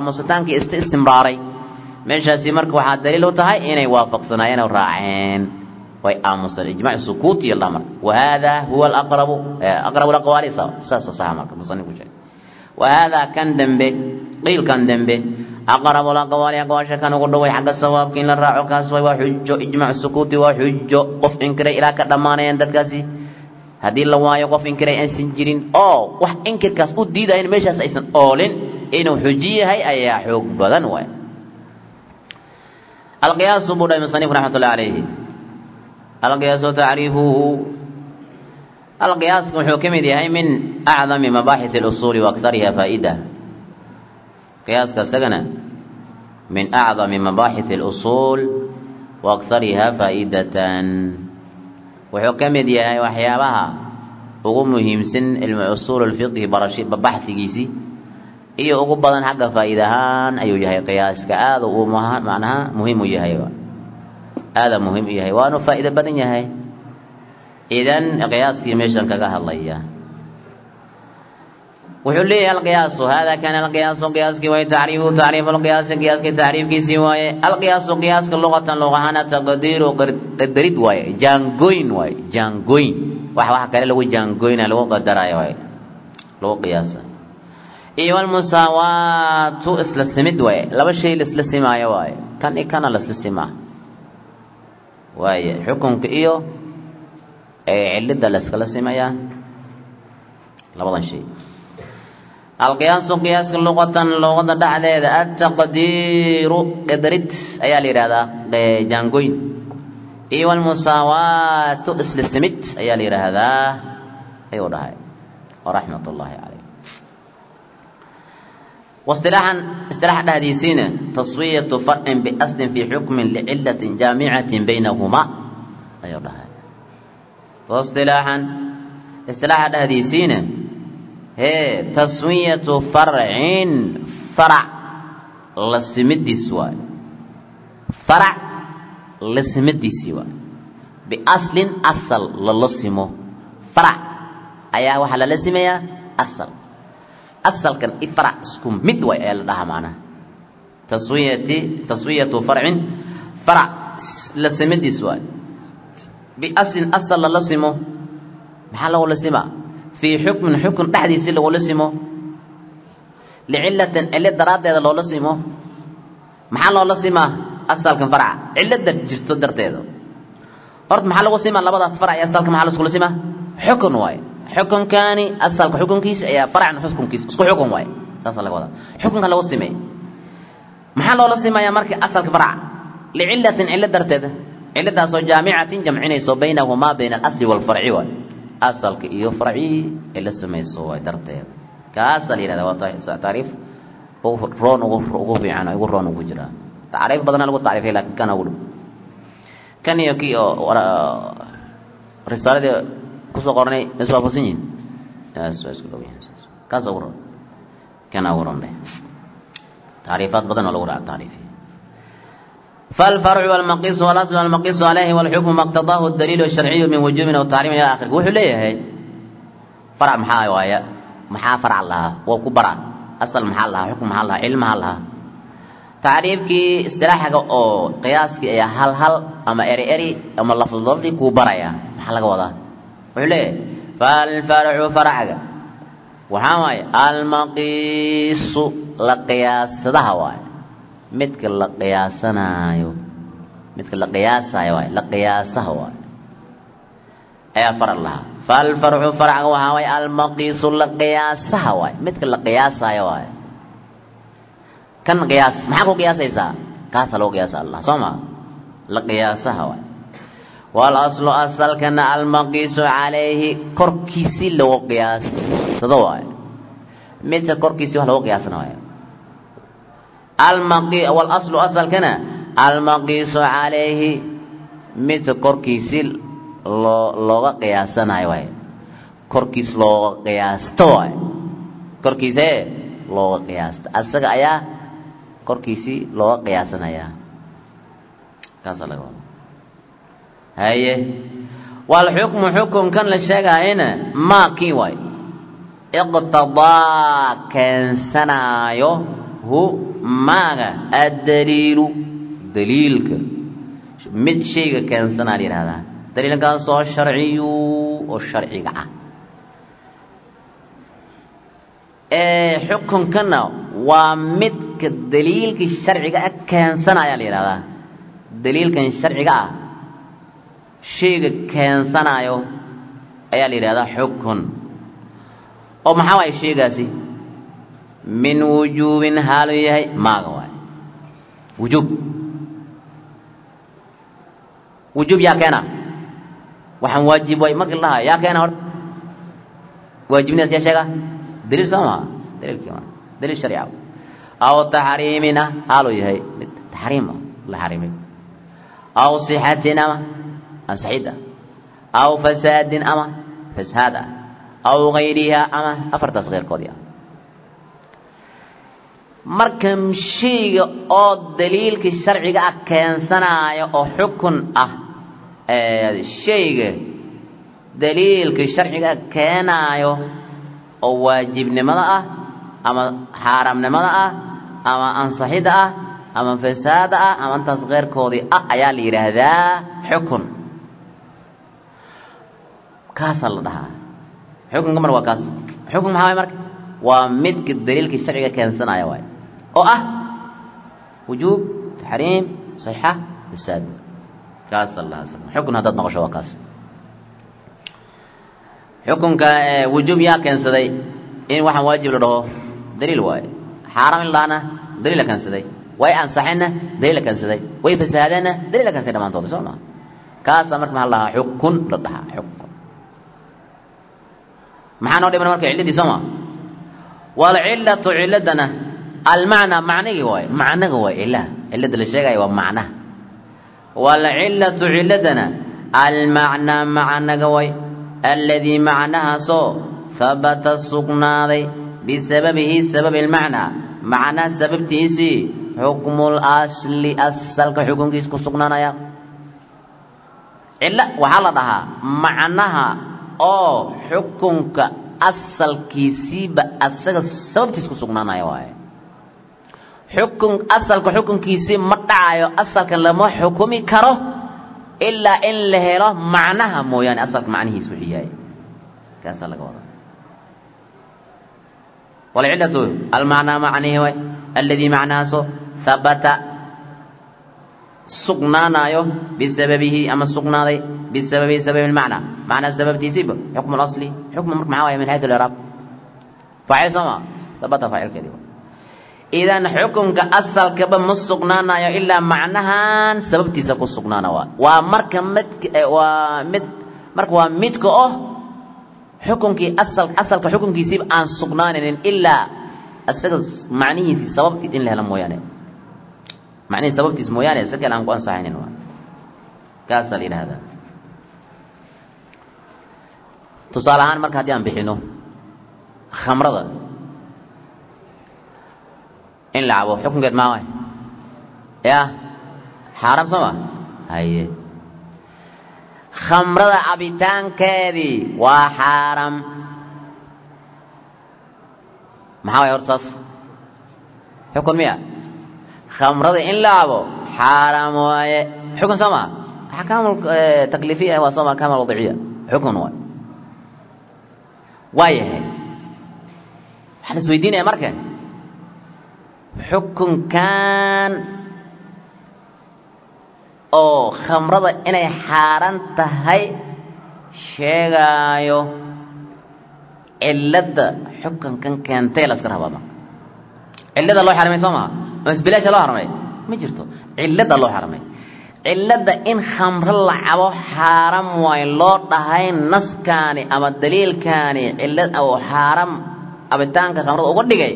aamusitaankii ist istimraaray meeshaasi marka waxaa daliil u tahay inay waafaqsanaayeen oo raaceen way aamusan ijmac sukuuti yaldhaa marka wahada huwa alaqrabu aqrabu laqwaali saasa saxa marka musanifku sheegay wahada kan dembe qiilkan dembe aqrabu laqwaali aqwaasha kan ugu dhoway xagga sawaabka in la raaco kaas way waa xujo ijmac sukuuti waa xujo qof inkiray ilaa ka dhammaanayaan dadkaasi haddii la waayo qof inkiray aysan jirin oo wax inkirkaas u diidayan meeshaas aysan oolin inuu xuji yahay ayaa xoog badan waay alqiyaasu buu dhahay musanifku raxmatullahi calayhi alqiyaasu tacriifuhu alqiyaasku wuxuu ka mid yahay min acdami mabaaxith اlusuuli wa akariha faa'ida qiyaaska isagana min acdami mabaaxith اlusuul wa akariha faa'idatan wuxuu ka mid yahay waxyaabaha ugu muhiimsan cilmu usuul اlfiqhi barashi baxhigiisii iyo ugu badan xagga faa'iida ahaan ayuu yahay qiyaaska aada uu macnaha muhiim u yahay aada muhiim u yahay waanu faa'iido badan yahay idan qiyaaskii meeshan kaga hadlaya wuxuu leeyahay alqiyaasu hada kana alqiyaasu qiyaaskii waaye tacriifu tacriifu alqiyaasi qiyaaskii tacriifkiisii waaye alqiyaasu qiyaaska luqatan luqahana taqdiiru qadarid waaye jaangoyn waaye jaangoyn wax wax kale lagu jaangoyna lagu qadaraayo waaye lagu qiyaasa iyo almusaawaatu isla simid waaye laba shay la isla simaayo waaye kan i kana la isla simaa waaye xukunka iyo cilida la iskala simayaa labadan shay alqiyaasu qiyaaska luqatan luqada dhexdeeda altaqdiiru qadarid ayaa la yidhahdaa jaangoyn iyo almusaawaatu isla simid ayaa la yidhaahdaa ayuu dhahay waraxmat ullaahi caleyh واصطلاحا اصطلاح حديثين تصوية فرع بأصل في حكم لعلة جامعة بينهما أيوة الله واصطلاحا اصطلاح حديثين هي تسوية فرع فرع لسمد سواء فرع لسمد سواء بأصل أصل للسمه فرع أيها وحلا لسمية أصل asalkan ifrac isku mid way ayaa la dhahaa macnaha taswiyati taswiyatu farcin farac la simidiis waay biaslin asal lala simo maxaa lagula simaa fii xukmin xukun dhexdiisii lagula simo licilatin cilo daraaddeeda loola simo maxaa loola simaa asalkan farca cilada jirto darteeda horta maxaa lagu simaa labadaas farac iyo asalka maxaa laskula simaa xukun waaye xukunkaani asalka xukunkiisa ayaa faracna xukunkiisa isku xukun waaye saasaa laga wadaa xukunka lagu simeey maxaa loola simayaa marka asalka faraca licilatin cilo darteeda ciladaasoo jaamicatin jamcinayso baynahumaa bayna alasli waalfarci waay asalka iyo farci cilo samayso waay darteeda kaasaa la yihahda waa taariif roon ugu fiican ugu roon ugu jira tacriif badana lagu tacriifay laakiin kana ugu dhow kan iyo kii oo risaaladii kusoo qornay ma iswaafaqsan yihin waa isku dhow yihin kaas ugu ron kana ugu ron dheh tacriifaad badan oo lagu dhaca tacriifiya فالفرع والمقيس والأصل والمقيس عليه والحكم ما اقتضاه الدليل الشرعي من وجوب أو تحريم إلى آخره وحو ليه فرع محا وايا محا فرع لها وكبرى أصل محا لها حكم محا لها علم محا لها تعريفكي اصطلاحك أو قياسك يا هل هل أما إري إري أما لفظ لفظي كبرى يا محا لك وضع وحو ليه فالفرع فرعك وحاوي المقيس لقياس ده واي midka la qiyaasanaayo midka la qiyaasayo waay la qiyaasaha waay ayaa faral lahaa falfarcu farca waxaa waay almaqiisu la qiyaasaha waay midka la qiyaasayo waay kan qiyaas maxaa ku qiyaasaysaa kaasa lagu qiyaasa allah soo ma la qiyaasaha waay walaslu asalkana almaqiisu calayhi korkiisii lagu qiyaasado waay midka korkiisii wax lagu qiyaasana waay walaslu asalkana almaqiisu calayhi midka korkiisii loo looga qiyaasanayo waay korkiis looga qiyaasto waay korkiisee looga qiyaasta asaga ayaa korkiisii looga qiyaasanayaa kaasaa laga wada haye walxukmu xukunkan la sheegaayana maa kii waay iqtadaa keensanaayo hu maaga addaliilu daliilka mid shayga keensanaa la yidhahdaa daliilkaasoo sharciyu oo sharciga ah xukunkana waa midka daliilka sharciga ah keensanaya la yidhahdaa daliilkan sharciga ah shayga keensanayo ayaa la yidhahdaa xukun oo maxaa waay shaygaasi min wujuubin haalu yahay maaga waay wujuub wujuub yaa keena waxaan waajib waay markii la dhahaa yaa keena horta waajibnidaas yaa sheega daliil soo maha daliilkii maa daliil sharciga aw taxriimin ah haaluu yahay mid taxriim ah la xarimay aw sixatin ama ansaxid ah aw fasaadin ama fasaad ah aw gayriha ama afartaas keyrkoodii ah marka shayga oo daliilka sharciga ah keensanaayo oo xukun ah shayga daliilka sharciga ah keenaayo oo waajibnimada ah ama xaaraamnimada ah ama ansaxidda ah ama fasaada ah ama intaas keyrkoodii ah ayaa la yidhaahdaa xukun kaasaa la dhahaa xukunka mar waa kaas xukun maxaa waay marka waa midka daliilka sharciga keensanaya waay oo ah wujuub taxriim sixa fasaad kaasaa la dhahaa xukun haddaad noqosho waa kaas xukunka wujuub yaa keensaday in waxaan waajib la dhaho daliil waaye xaaraam in lahana daliil la keensaday way ansaxeenna daliil la keensaday way fasahaadeenna daliil la keensaday dhammaantood soo maa kaasaa marka maxaa la dhahaa xukun la dhahaa xukun maxaa noo dhiman marka cilladii soo maa walcillatu cilladdana almacnaa macnigii waaye macnaga waay cillaha cilladda la sheegaya waa macnaha walcillatu cilladdana almacnaa macnaga waay alladii macnahaasoo habata sugnaaday bisababihi sababi lmacnaa macnaha sababtiisii xukmul asli asalka xukunkiis ku sugnaanaya cillo waxaa la dhahaa macnaha oo xukunka asalkiisiiba asaga sababtiis ku sugnaanaya waaye xukun asalka xukunkiisii ma dhacayo asalkan lama xukumi karo ilaa in la helo macnaha mooyaane asalka macnihiis wuxuu yahay kaasaa laga wadaa walcillatu almacnaa macnihi way alladii macnahaasoo habata sugnaanayo bisababihi ama sugnaaday bisababihi sababi lmacnaa macnaa sababtiisiiba xukmu lasli xukmu marka maxaa waaya min xaytu liraab faacil soo maa habata faacilkeedii idan xukunka asalkaba ma sugnaanayo ilaa macnahan sababtiisa ku sugnaana waa waa marka mid waa mid marka waa midka oh xukunkii asal asalka xukunkiisiiba aan sugnaanaynin ilaa isaga macnihiisii sababtii in la helo mooyaane macnihii sababtiis mooyaane isa kale aan ku ansaxaynin waa kaasaa la yidhaahdaa tusaale ahaan marka haddii aan bixino khamrada in la cabo xukunkeed maa waay ya xaaraam soo ma haye khamrada cabitaankeedii waa xaaraam maxaa waay horta saas xukun miya khamrada in la cabo xaaraam waaye xukun soo maa axkaam takliifiya waa soo ma axkaam wadiciya xukun waay waa yahay waxaa la isweydiinaya marka xukunkan oo khamrada inay xaaran tahay sheegaayo cilladda xukunkan keentay la iska rabaa marka cillada loo xaramay soo maha masbilaasha loo xaramay ma jirto cilladda loo xaramay cilladda in khamro la cabo xaaram waay loo dhahay naskaani ama daliilkaani cillad oo xaaram cabitaanka khamrada uga dhigay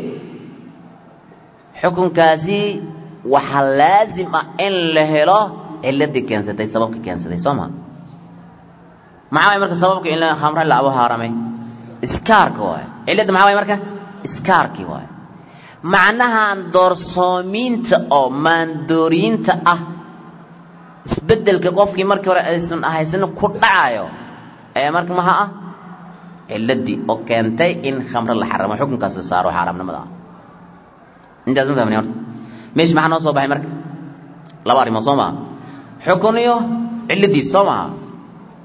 xukunkaasi waxaa laasim ah in la helo ciladii keensatay sababka keensatay soo maa maxaa waay marka sababka in khamra la cabo xaaramay iskaarka waay cilladda maxaa waay marka iskaarkii waay macnahan doorsoomiinta oo maandooriyiinta ah isbeddelka qofkii markii hore aysan ahaysan ku dhacayo ayaa marka maxaa ah ciladii oo keentay in khamro la xaramo xukunkaas la saaro xaaraamnimada ah intaas ma fahmni horta meesha maxaa noo soo baxay marka laba arrimood soo maha xukun iyo cilladiis soo maha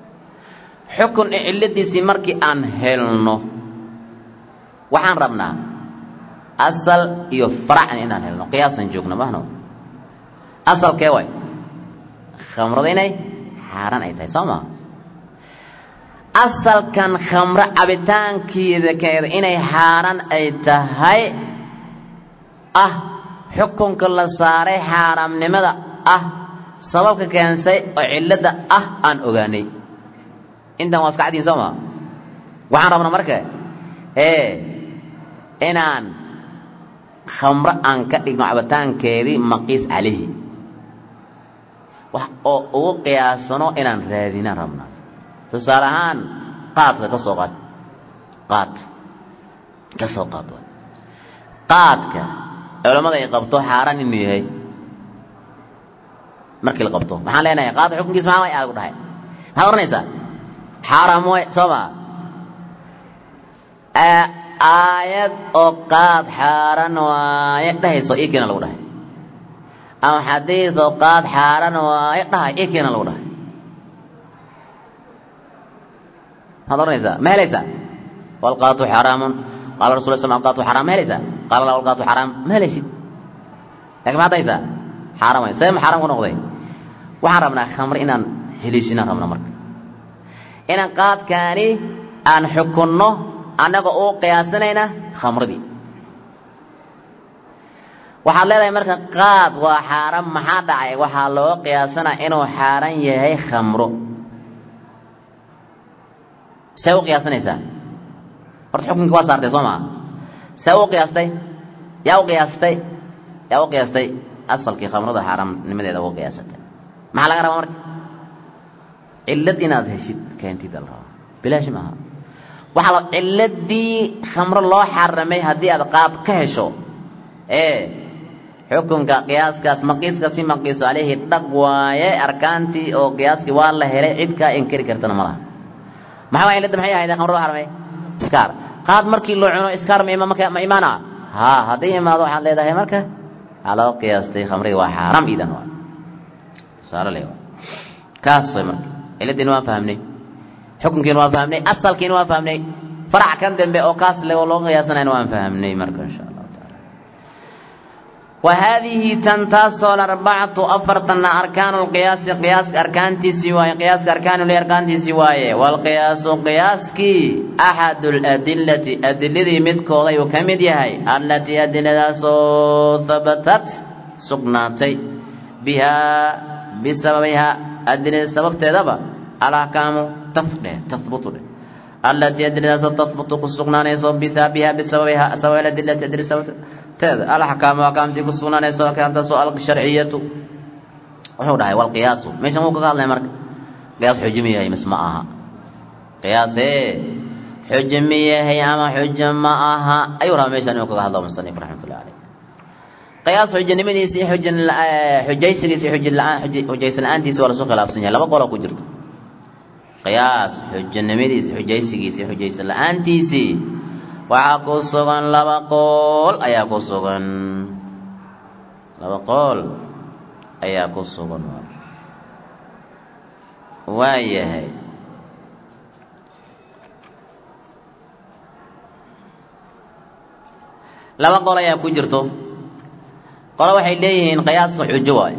xukun cilladiisii markii aan helno waxaan rabnaa asal iyo faracna inaan helno qiyaasan joogno mahno asalkee waay khamrada inay xaaraan ay tahay soo maa asalkan khamro cabitaankeeda keeda inay xaaraan ay tahay ah xukunka la saaray xaaraamnimada ah sababka keensay oo cilladda ah aan ogaanay intan waa iska caddiin soo maa waxaan rabnaa marka ee inaan khamro aan ka dhigno cabitaankeedii maqiis calayhi wax oo ugu qiyaasano inaan raadinaan rabnaa tusaale ahaan qaadka ka soo qaad qaad ka soo qaad waay qaadka culammada ay qabto xaaraan inuu yahay markii la qabto maxaan leenahay qaadka xukunkiis maxaa way aagu dhahay maxaad oranaysaa xaaraam way soo maa aayad oo qaad xaaran waaye dhahayso ii keena lagu dhahay ama xadiid oo qaad xaaran waaye dhahay ii keena lagu dhahay maxaad oranaysaa ma helaysaa walqaatu xaraamun qaala rasul sl alqaatu xaraam ma helaysaa qaala la walqaatu xaraam ma helaysid lakin maxaad haysaa xaaraam way see ma xaaraam ku noqday waxaan rabnaa khamr inaan heliisinaan rabnaa marka inaan qaadkaani aan xukunno annaga uu qiyaasanayna khamradii waxaad leedahay marka qaad waa xaaraan maxaa dhacay waxaa loo qiyaasanaa inuu xaaraan yahay khamro see u qiyaasanaysaa horta xukunki waa saartay soo maa see u qiyaastay yaa u qiyaastay yaa u qiyaastay asalkii khamrada xaaraamnimadeeda u qiyaasatay maxaa laga rabaa marka cillad inaad heshid keentida la rabaa bilaashi maaha waxaa la cilladii khamro loo xaramay haddii aad qaad ka hesho ee xukunka qiyaaskaas maqiiskasi maqiiso caleyhi dhag waaye arkaantii oo qiyaaskii waa la helay cid kaa inkari kartana ma laha maxaa waa cilladda maxay ahayd khamro loo xaramay iskaar qaad markii loo cuno iskaar ma ma imaana haa hadday imaado waxaad leedahay marka waxaa loo qiyaastay khamradii waa xaaraam iidan waa tusaale le kaas way marka cilladdiina waan fahamnay xukunkiina waan fahamnay asalkiina waan fahamnay farac kan dambe oo kaas le oo loo qiyaasanayna waan fahamnay marka insha allahu taala wa haadihi tan taasoo arbacatu afartanna arkaanu lqiyaasi qiyaaska arkaantiisii waaye qiyaaska arkaanuli arkaantiisii waaye waalqiyaasu qiyaaskii axadu ladillati adiladii midkooda ayuu ka mid yahay allatii adiladaasoo habatat sugnaatay bihaa bisababihaa adilada sababteedaba alaxkaamu tafdheh tahbutu dheh allatii adiladaasoo tahbutu ku sugnaanayso bihaa bisababihaa sabab adilati adila sababteeda alaxkaamu axkaamtii ku sugnaanayso axkaamtaasoo alsharciyatu wuxuu dhahay walqiyaasu meeshan wuu kaga hadlaya marka qiyaas xujo ma yahay mis ma aha qiyaasee xujo ma yahay ama xujo ma aha ayuu rabaa meeshan inuu kaga hadlo musanif raxmatullahi caleyh qiyaas xujanimadiisa iyo xujan xujaysigiisa iyo xujan la-aan xujaysan la-aantiisa waa lasu khilaafsan yahay laba qoloo ku jirto qiyaas xujanimadiisa xujaysigiisa iyo xujaysan la-aantiisii waxaa ku sugan laba qool ayaa ku sugan laba qool ayaa ku sugan waa yahay laba qol ayaa ku jirto qolo waxay leeyihiin qiyaaska xujo waay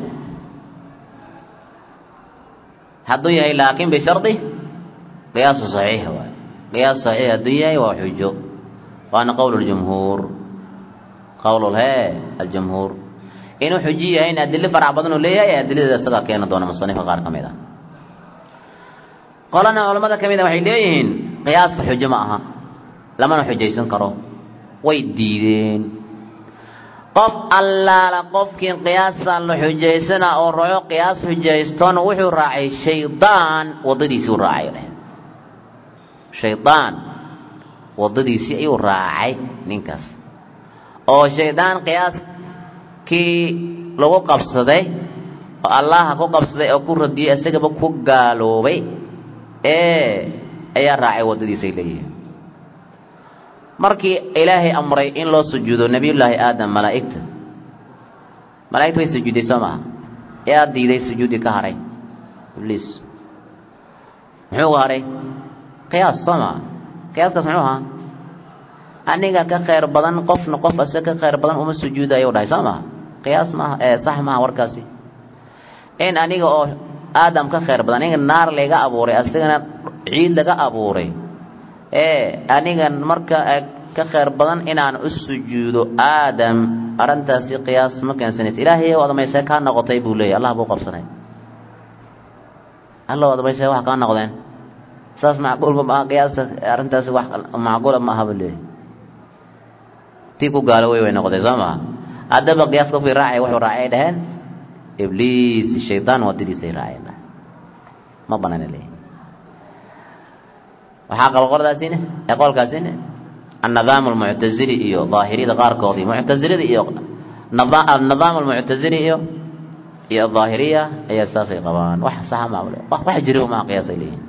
hadduu yahay laakiin bishardi qiyaasu saxiix waay qiyaas saxiix hadduu yahay waa xujo waana qowl ljumhuur qowlulhee aljumhuur inuu xujo yahayna adilo farac badan uu leeyahay adiladeeda isagaa keeni doona musanifka qaar ka mid ah qolana culammada ka mid a waxay leeyihiin qiyaaska xujo ma aha lamana xujaysan karo way diideen qof allaala qofkii qiyaasaan la xujaysana oo raco qiyaas xujaystona wuxuu raacay shaydaan waddadiisii u raacay dheh shaydaan waddadiisii ayuu raacay ninkaas oo shaydaan qiyaaskii lagu qabsaday oo allaha ku qabsaday oo ku radiyey isagaba ku gaaloobay ee ayaa raacay waddadiisay leeyihiin markii ilaahay amray in loo sujuudo nebiyullaahi aadam malaa'igta malaa'igta way sujuuday soo maaha yaa diiday sujuudi ka haray ibliis muxuu haray qiyaas soo maa qiyaaskaas muxuu ahaa aniga ka khayr badan qofna qof ase ka khayr badan uma sujuudayo dhahay soo maa qiyaas maaha ee sax maaha warkaasi in aniga oo aadam ka khayr badan aniga naar layga abuuray asagana ciid laga abuuray ee aniga marka ka khayr badan inaan u sujuudo aadam arrintaasi qiyaas ma keensanaysa ilaahay oo adamaysee kaa noqotay buu leeyahy allah buu qabsanay alla oo adamaysee wax kaa noqdeen saas macquulba maaha qiyaasa arrintaasi wax macquula ma aha buu leeyahy tii ku gaalo wey way noqotay soo maha haddaba qiyaas qofkii raacay wuxuu raacay dhaheen ibliis shaydaan wadadiisay raaceen ma banaana leeyahy waxaa qaba qoladaasine ee qolkaasine النظام المعتزلي iyo ظاهريda qaarkoodii معتزلida iyo النظام المعتزلي iyo iyo الظاهرية ayaa saasay qabaan wax saxa ma wax jiro ma qiyaasay leeyihiin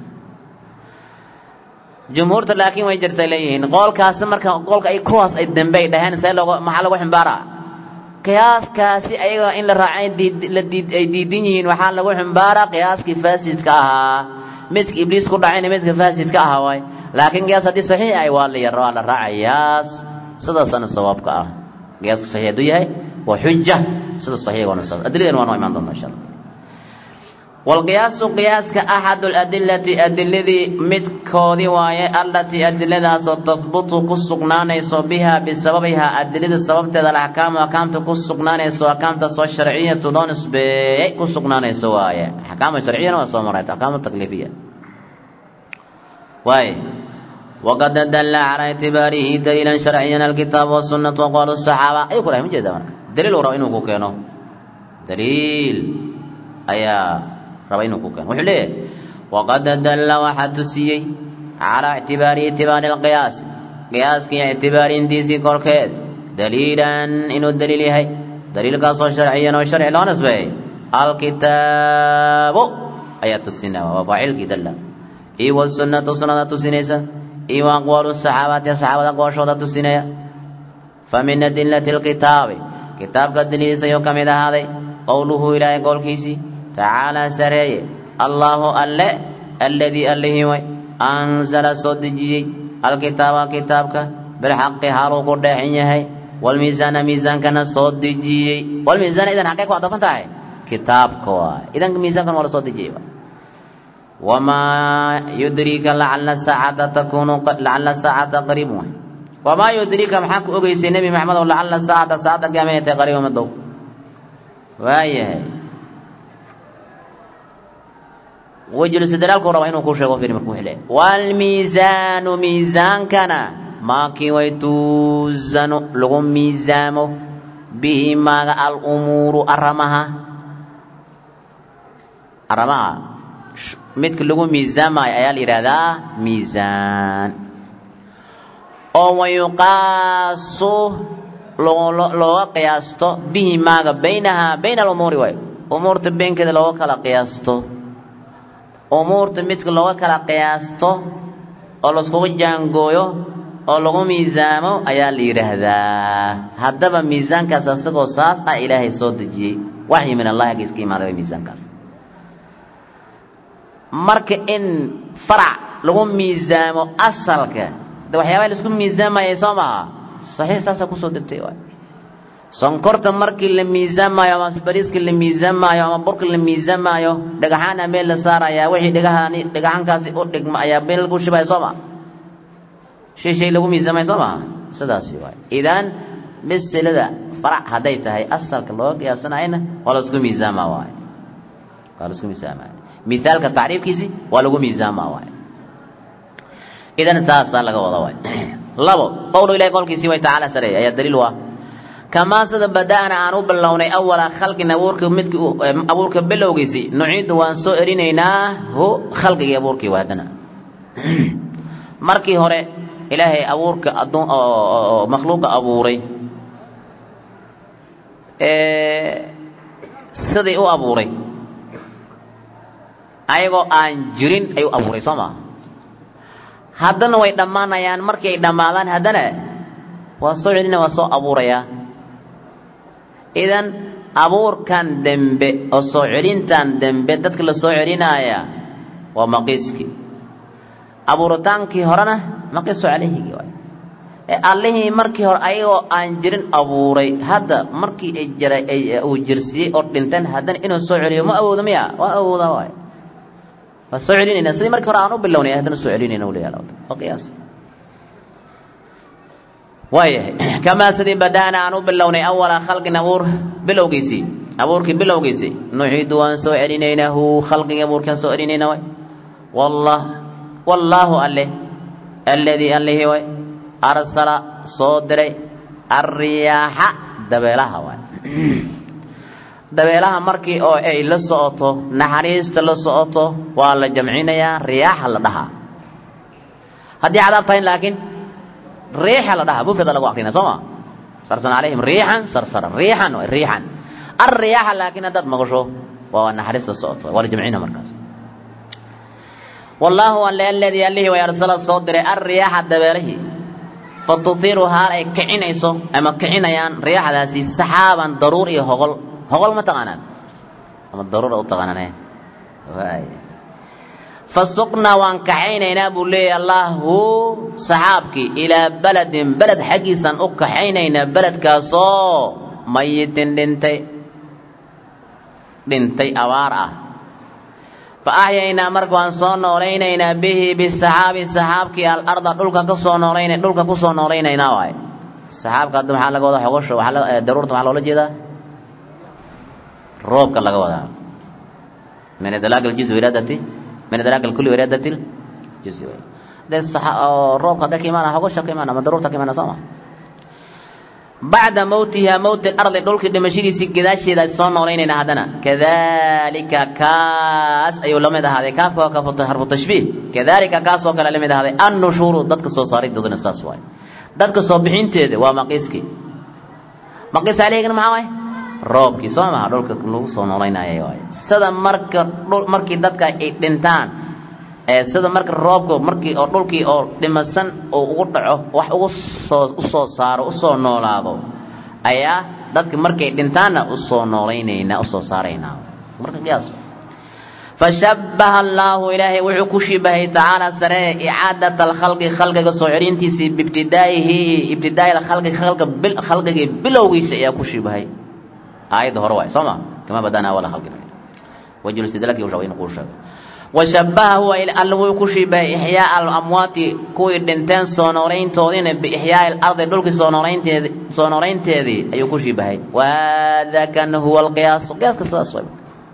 jumhuurta laakiin way jirtay leeyihiin qoolkaasi marka qoolka ay kuwaas ay dambe ay dhaheen see looga maxaa lagu ximbaara qiyaaskaasi ayaga in la raacay la diid ay diidan yihiin waxaa lagu ximbaara qiyaaskii faasidka ahaa midka ibliis ku dhacayna midka faasidka ahaa waay laakiin qiyaas haddii saxiix ay waa la yar waa la raacayaas sidaasana sawaabka ah qiyaaska saxiix hadduu yahay waa xuja sida saxiixoona saas adiladan waa noo imaan doonta insha allah walqiyaasu qiyaaska axadu ladilati adiladii midkoodii waaye allatii adiladaasoo tahbutu ku sugnaanayso biha bisababihaa adilada sababteeda alaxkaamu axkaamta ku sugnaanayso axkaamtaasoo sharciyatu loo nisbeeyey ku sugnaanayso waaye axkaamu sharciyana waa soo maray axkaamu takliifiya waaye waqad dalla calaa ictibaarihi daliilan sharciyan alkitaab wasunnatu aqwaal saxaaba ayuu ku dhahay ma jeeda marka daliil uu raba inuu ku keeno daliil ayaa raba inuu ku keeno wuxuu leeyahay waqad dalla waxaa tusiyey calaa ictibaarihi ictibaari alqiyaas qiyaaskii ictibaarintiisii korkeed daliilan inuu daliil yahay daliilkaasoo sharciyan oo sharci loo nisbeeyey alkitaabu ayaa tusinaya waa faacilkii dalla iyo wasunnatu sunnada tusinaysa iyo aqwaalu saxaabati saxaabada aqwaashooda tusinaya fa min adillati alkitaabi kitaabka daliilisa ayuu ka mid ahaaday qowluhu ilaahay qowlkiisii tacaalaa sareeye allaahu alle alladii allihii way anzala soo dejiyey alkitaaba kitaabka bilxaqi haluu ku dheexin yahay walmiisaana miisaankana soo dejiyey walmiisaana idan xaqay ku adafan tahay kitaabka waay idan miisaankan waa la soo dejiyey wamaa yudriika lacala saacata takunu lacala saacata qariibun waay wamaa yudriika maxaa ku ogeysay nebi maxamed oo lacala saacata saacadda qiyaama inay tahay qariiba madow waayahay wejulistidlaalku raba inuu ku sheego fiiri marka wuxuu leeyahay waalmiisaanu miisaankana maakii way tuusanu lagu miisaamo bihi maaga alumuuru aramaha aramaha midka lagu miisaamayo ayaa la yidhaahdaa miisaan oo wayuqaasu looga qiyaasto bihi maaga baynaha bayna alumuuri waay umuurta beenkeeda looga kala qiyaasto umuurta midka looga kala qiyaasto oo laiskugu jaangooyo oo lagu miisaamo ayaa la yidhaahdaa haddaba miisaankaas asagoo saas ah ilaahay soo dejiyey waxyi min allahi aggiis ka imaaday way miisaankaas marka in farac lagu miisaamo asalka de waxyaabaha laisku miisaamayay soo maha saxiix saasaa kusoo degtay waay sonkorta markii la miisaamaayo ama bariiska la miisaamaayo ama burka la miisaamaayo dhagaxaana meel la saarayaa wixii dhagahaani dhagaxankaasi u dhigma ayaa meel lagu shibaya soo maa shay shay lagu miisaamaya soo maha sidaasi waay idan misilada farac hadday tahay asalka looga qiyaasanayna waa laisku miisaamaa waay waa laisku miisaamaya mithaalka tacriifkiisi waa lagu miisaamaa waay idan taasaa laga wada waay labo qowlu ilahi qowlkiisii way tacaala sareeya ayaa daliil u ah kamaa sida bada'na aan u bilownay awala khalqin abuurka midki abuurka bilowgiisii nuciidu waan soo erinaynaa hu khalqigii abuurkii waa haddana markii hore ilaahay abuurka adduun oo makhluuqa abuuray sidii u abuuray ayagoo aan jirin ayuu abuuray soo maa haddana way dhammaanayaan markii ay dhammaadaan haddana waa soo celina waa soo abuurayaa idan abuurkan dembe oo soo celintan dembe dadka la soo celinaaya waa maqiiski abuuritaankii horena maqisu calayhigii waay ee allihii markii hore ayagoo aan jirin abuuray hadda markii ay jira uu jirsiyey oo dhinteen haddana inuu soo celiyo ma awoodo miya waa awoodaa waay waa soo celinayna sidii markii hore aan u bilownay haddana soo celinayna uu leeyahay waa qiyaas waayahay kamaa sidii badaana aan u bilownay awala khalqin abuur bilowgiisii abuurkii bilowgiisii nuxiidu waan soo celinaynahu khalqigii abuurkaan soo celinayna waay wallah wallaahu alle alladii allihii way arsala soo diray alriyaaxa dabeelaha waay dabeelaha markii oo ay la socoto naxariista la socoto waa la jamcinayaa riyaaxa la dhahaa haddii cadaab tahay laakiin riixa la dhahaa mufrada lagu akrina soo ma sarsana calayhim riixan sarsara riixan waay riixan alriyaaxa laakiin haddaad maqasho waa naxariista socoto waa la jamcina markaas wallaahu alle aladii allihii way arsala soo diray alriyaaxa dabeelihii fa tuhiru haal ay kicinayso ama kicinayaan riyaaxdaasi saxaaban daruur iyo hogol hogol ma taqaanaan ama daruura u taqaanaan waay fa suqnaa waan kaxaynaynaa buu leeyahy allahu saxaabkii ilaa beledin beled xaggiisaan u kaxaynaynaa beledkaasoo mayitin dhintay dhintay abaar ah fa axyaynaa marka waan soo noolaynaynaa bihi bisaxaabi saxaabkii alarda dhulka ka soo noolayna dhulka ku soo noolaynaynaa waay saxaabka hadda maxaa laga wadaa xogosha waxaa daruurta maxaa loola jeedaa roobka laga wadaa min idlaaq aljuzi iraadati min idlaaq alkulli iraadati aljuzi de roobka hadda ka imaana xogosha ka imaana ama daruurta ka imaana soo ma bacda mowtiha mowti alardi dhulkii dhimashadiisii gadaasheeda soo noolaynayna haddana kadalika kaas ayuu la mid ahaaday kaafka waa ka harfu tashbiih kadalika kaas oo kale la mid ahaaday annushuuru dadka soo saaridoodana saas waay dadka soo bixinteeda waa maqiiskii maqiis caleyhigana maxaa waay roobkii soo maha dhulka lagu soo noolaynayay waay sida marka markii dadka ay dhintaan ee sida marka roobka markii oo dhulkii oo dhimasan oo ugu dhaco wax ugu soo usoo saaro usoo noolaado ayaa dadka markay dhintaanna usoo noolaynaynaa usoo saaraynaa marka qiyaas fashabbaha allaahu ilaahay wuxuu ku shibahay tacaala saree icaadat alkhalqi khalqiga soo celintiisii biibtidaa'ihi ibtidaa'i alkhalqi khalqa bil khalqigii bilowgiisa ayaa ku shibahay aayadda hore waay soo ma kama badana awala khalqin wajul sidlaki ushaa in kuu sheego washabbaha huwa alla wuu ku shibahay ixyaa alamwaati kuwii dhinteen soo noolayntoodiina biixyaai alardi dhulkii soo noolaynteedi soo noolaynteedii ayuu ku shibahay waadakana huwa alqiyaas qiyaaska sidaas way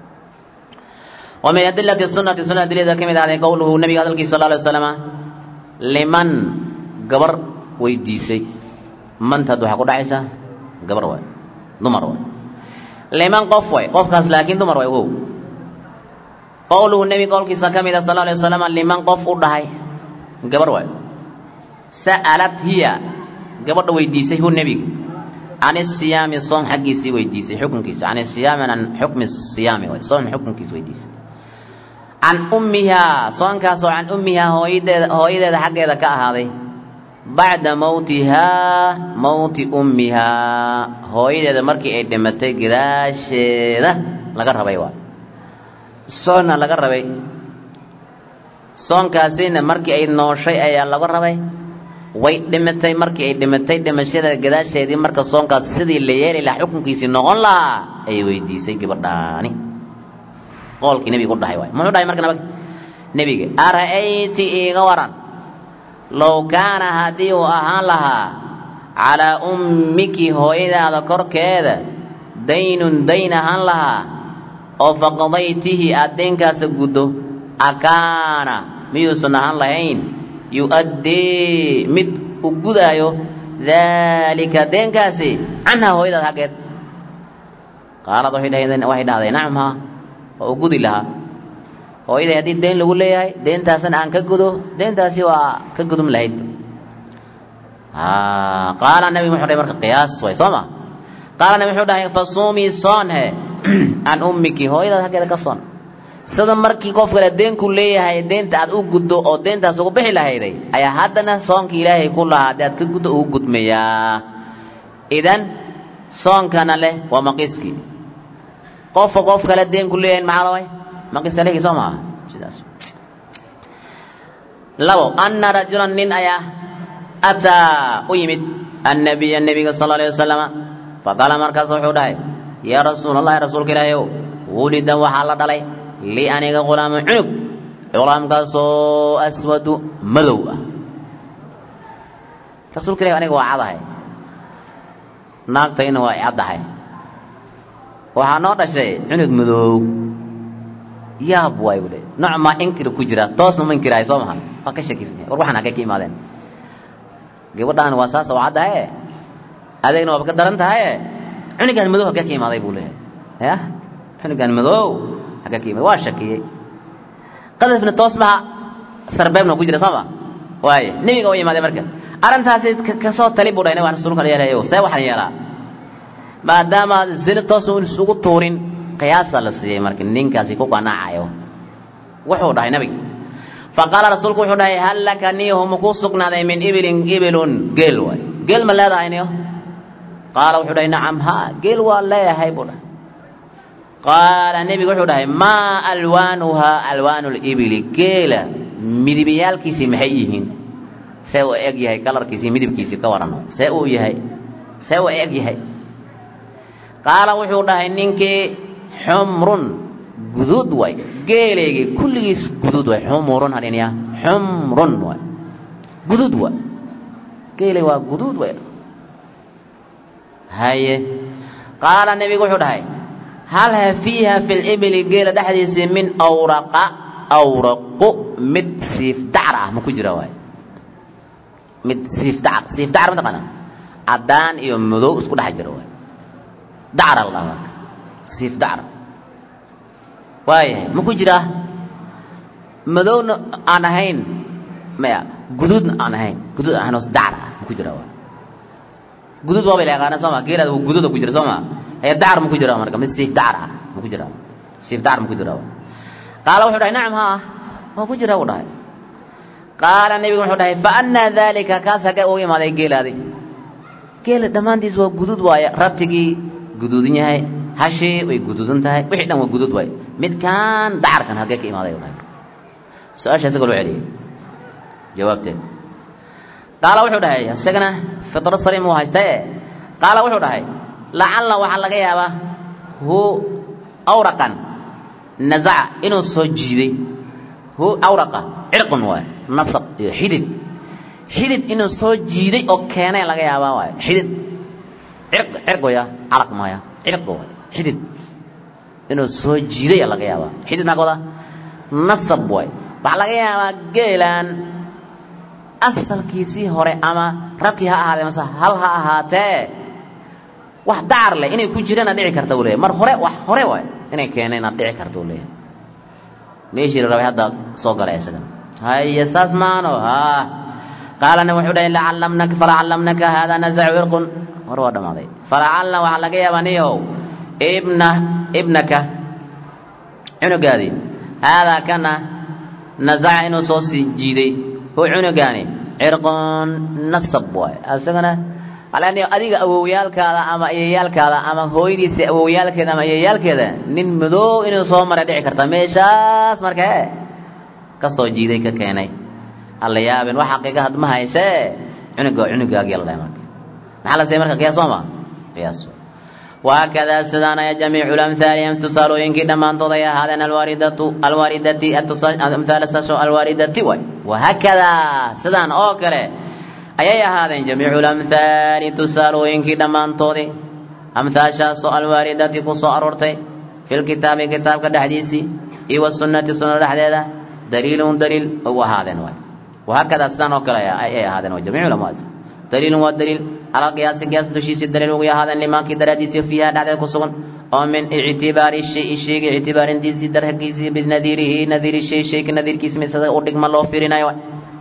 wa min adilati sunati sunada adiladeeda ka mid ahday qowluhu nabiga hadalkiisa sal alay wasalama liman gabar weydiisay mantaad waxaa ku dhacaysaa gabar waay dumar waay liman qof way qofkaas laakiin dumar waay wow qowluhu nebi qowlkiisa ka mid a sal alay wasalam liman qof u dhahay gabar waay sa'alat hiya gabadha weydiisay hu nebiga can isiyaami soom xaggiisii weydiisay xukunkiisa can isiyaami can xukmi siyaami waay soom xukunkiisa weydiisay can ummihaa soonkaasoo can ummihaa hooyadeeda hooyadeeda xaggeeda ka ahaaday bacda mowtihaa mowti ummihaa hooyadeeda markii ay dhimatay gadaasheeda laga rabay waay soonna laga rabay soonkaasina markii ay nooshay ayaa laga rabay way dhimatay markii ay dhimatay dhimashada gadaasheedii marka soonkaas sidii la yeeli lahaa xukunkiisii noqon lahaa ayay weydiisay gabadhaani qoolkii nebiga u dhahay waay muxuu dhahay marka nabag nebiga ara'ayti iiga waran low kaana haddii uu ahaan lahaa calaa ummiki hooyadaada korkeeda daynun dayn ahaan lahaa oo faqadaytihi aad deenkaasa guddo akaana miyuusan ahaan lahayn yu'addii mid u gudaayo daalika deenkaasi canhaa hooyadaad xaggeed qaalad waxay dhahdeen waxay dhahday nacam haa waa u gudi lahaa hooyaday haddii deen lagu leeyahay deentaasna aan ka gudo deentaasi waa ka gudum lahayd qaala nabigu wuxuu dhahay marka qiyaas way soo ma qaala nabi wuxuu dhahay fasuumii soon he can ummiki hooyadaad xaggeeda ka soon sida markii qof kale deenku leeyahay deenta aad u guddo oo deentaas ugu bixi lahayday ayaa haddana soonka ilaahay ku lahaa haddii aad ka guddo ugu gudmayaa idan soonkana leh waa maqiiskii qofka qof kale deenku leeyahay maxaa laway maqiis alehii soo maaha sidaas labo anna rajulan nin ayaa ataa u yimid annabiya nebiga sal alay wasalama faqaala markaas wuxuu dhahay yaa rasuula allahi rasuulka ilaahi ow wulida waxaa la dhalay li aniga ghulaaman cunug culaamkaasoo aswadu madow ah rasuulka ilahi aniga waa cadahay naagtayna waa caddahay waxaa noo dhashay cunug madow yaab waay buu le nooc maa inkir ku jira toosna ma inkirahay soo maha waa ka shakiisnay war waxaan halkay ka imaadeen gabadhaan waa saasa waa caddahaye adeegna waaba ka daran tahaye cunugaan madow halkee ka imaaday buu leeyahay ya cunugaan madow halkee ka imaaday waa shakiyey qadafna toos maha sarbeebna ku jira soo ma waaye nebiga waa imaaday marka arrintaasi kasoo tali buu dhahay waa rasuulka yeelayo see waxaan yeelaa maadaama zina toos un isugu tuurin qiyaasaa la siiyey marka ninkaasi ku qanaacayo wuxuu dhahay nabiga faqaala rasuulku wuxuu dhahay hal laka niyahu makuu sugnaaday min ibilin ibilun geel waay geel ma leedahay niyo qaala wuxuu dhahay nacam ha geel waa leeyahay buu dhahay qaala nebigu wuxuu dhahay maa alwaanuhaa alwaanu libili geela midibyaalkiisii maxay yihiin see u eg yahay kalarkiisii midabkiisii ka warano see uu yahay see u eg yahay qaala wuxuu dhahay ninkii xumrun guduud waay geeleygii kulligiis guduud waay xumurun hadhinaya xumrun waay guduud waay geeley waa guduud waay haye qaala nebigu wuxuu dhahay hal ha fiiha fi libili geela dhexdiisii min awraqa awraqu mid siif dacar ah ma ku jira waay mid siif dacar siif dacar mataqaana caddaan iyo madow isku dhex jira waay dacara la dhaha marka siif dacar waayahay ma ku jiraa madowna aan ahayn maya guduudna aan ahayn guduud aan ahayn oo dacar ah ma ku jiraa waay guduud waabay la yaqaanaa soo ma geelaada guduuda ku jira soo ma hee dacar ma ku jira marka mid siif dacar ah ma ku jira siif dacar ma ku jira qaala wuxuu dhahay nacam haa waa ku jira buu dhahay qaala nebigu wuxuu dhahay fa annaa daalika kaas hagee ugu imaaday geelaadi geela dhammaantiis waa guduud waaye rabtigii guduudan yahay hashii way guduudan tahay wixii dhan waa guduud waaye midkaan dacarkan hagee ka imaaday u dhahay su-aasha isaga loo celiyey jawaabteed qaala wuxuu dhahay isagana fitro saliim uu haystae qaala wuxuu dhahay lacalla waxaa laga yaabaa hu awraqan nazaca inuu soo jiiday hu awraqa cirqun waay nasab iyo xidid xidid inuu soo jiiday oo keenay laga yaabaa waay xidid cirq cirq waya calaq maya cirq waay xidid inuu soo jiiday laga yaabaa xidid maxaa ka wadaa nasab waay waxaa laga yaabaa geelaan asalkiisii hore ama rati ha ahaatee mase hal ha ahaatee wax dacar leh inay ku jirana dhici karta uu leeyahy mar hore wax hore waay inay keeneenaad dhici karta uu leeyahay meeshii la rabay hadda soo galay isagan haye saas maano haa qaalana wuxuu dhahay lacallamnaka falacallamnaka haadaa nazacu irqun hore waa dhammaaday falacalna waxaa laga yaabaa niyow ibna ibnaka cunugaadii haadaa kana nazaca inuu soo sii jiiday hu cunugaani cirqun nasab waay isagana alani adiga awowyaalkaada ama iyayaalkaada ama hooyadiisa awowyaalkeeda ama iyayaalkeeda nin madow inuu soo maray dhici karta meeshaas markee ka soo jiiday ka keenay alla yaabin wax xaqiiqa had ma haysee cunuga cunugaagii la dhahay marka maxaa la siiyay marka qiyaas sooma qiyaas وهكذا سدانا يا جميع الأمثال امتصالوا ينكي دمان توضي هذا الواردة الواردة أمثال الساسو الواردة وهكذا سدان أوكره أي هذا جميع الأمثال تسالوا ينكي دمان توضي أمثال شاسو الواردة قصو أرورتي في الكتاب كتاب كالحديثي إيوى السنة سنة الحديثة دليل دليل هو هذا وهكذا سدان أوكره أي هذا جميع الأمثال دليل والدليل على قياس قياس دشيس الدليل ويا هذا لما كي دراديس فيها دعدة كسون أو من اعتبار الشيء الشيء اعتبار ديسي درح كيسي بنذيره نذير الشيء شيء كنذير كيس مثل أودك ما الله فيرنا يوا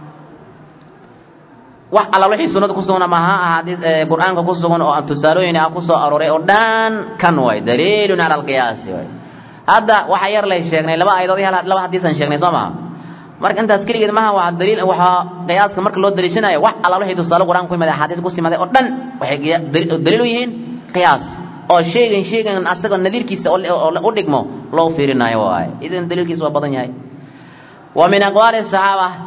wax alla wixii sunnada ku sugan ama ha ahaadii qur-aanka ku sugan oo aan tusaalooyin ah ku soo arooray oo dhan kan waay daliilun cala alqiyaasi waay hadda waxa yar lay sheegnay laba aayadood iyo laba xadiisan sheegnay soo maha marka intaas keligeed maaha waa daliil waxaa qiyaaska marka loo daliishanayo wax alla wixii tusaale qur-aanka ku yimaaday axaadiis ku timaaday oo dhan waxay daliil u yihiin qiyaas oo sheegan sheegan asaga nadiirkiisa oo u dhigmo loo fiirinayo waaye idan daliilkiisa waa badan yahay wa min aqwaali saxaaba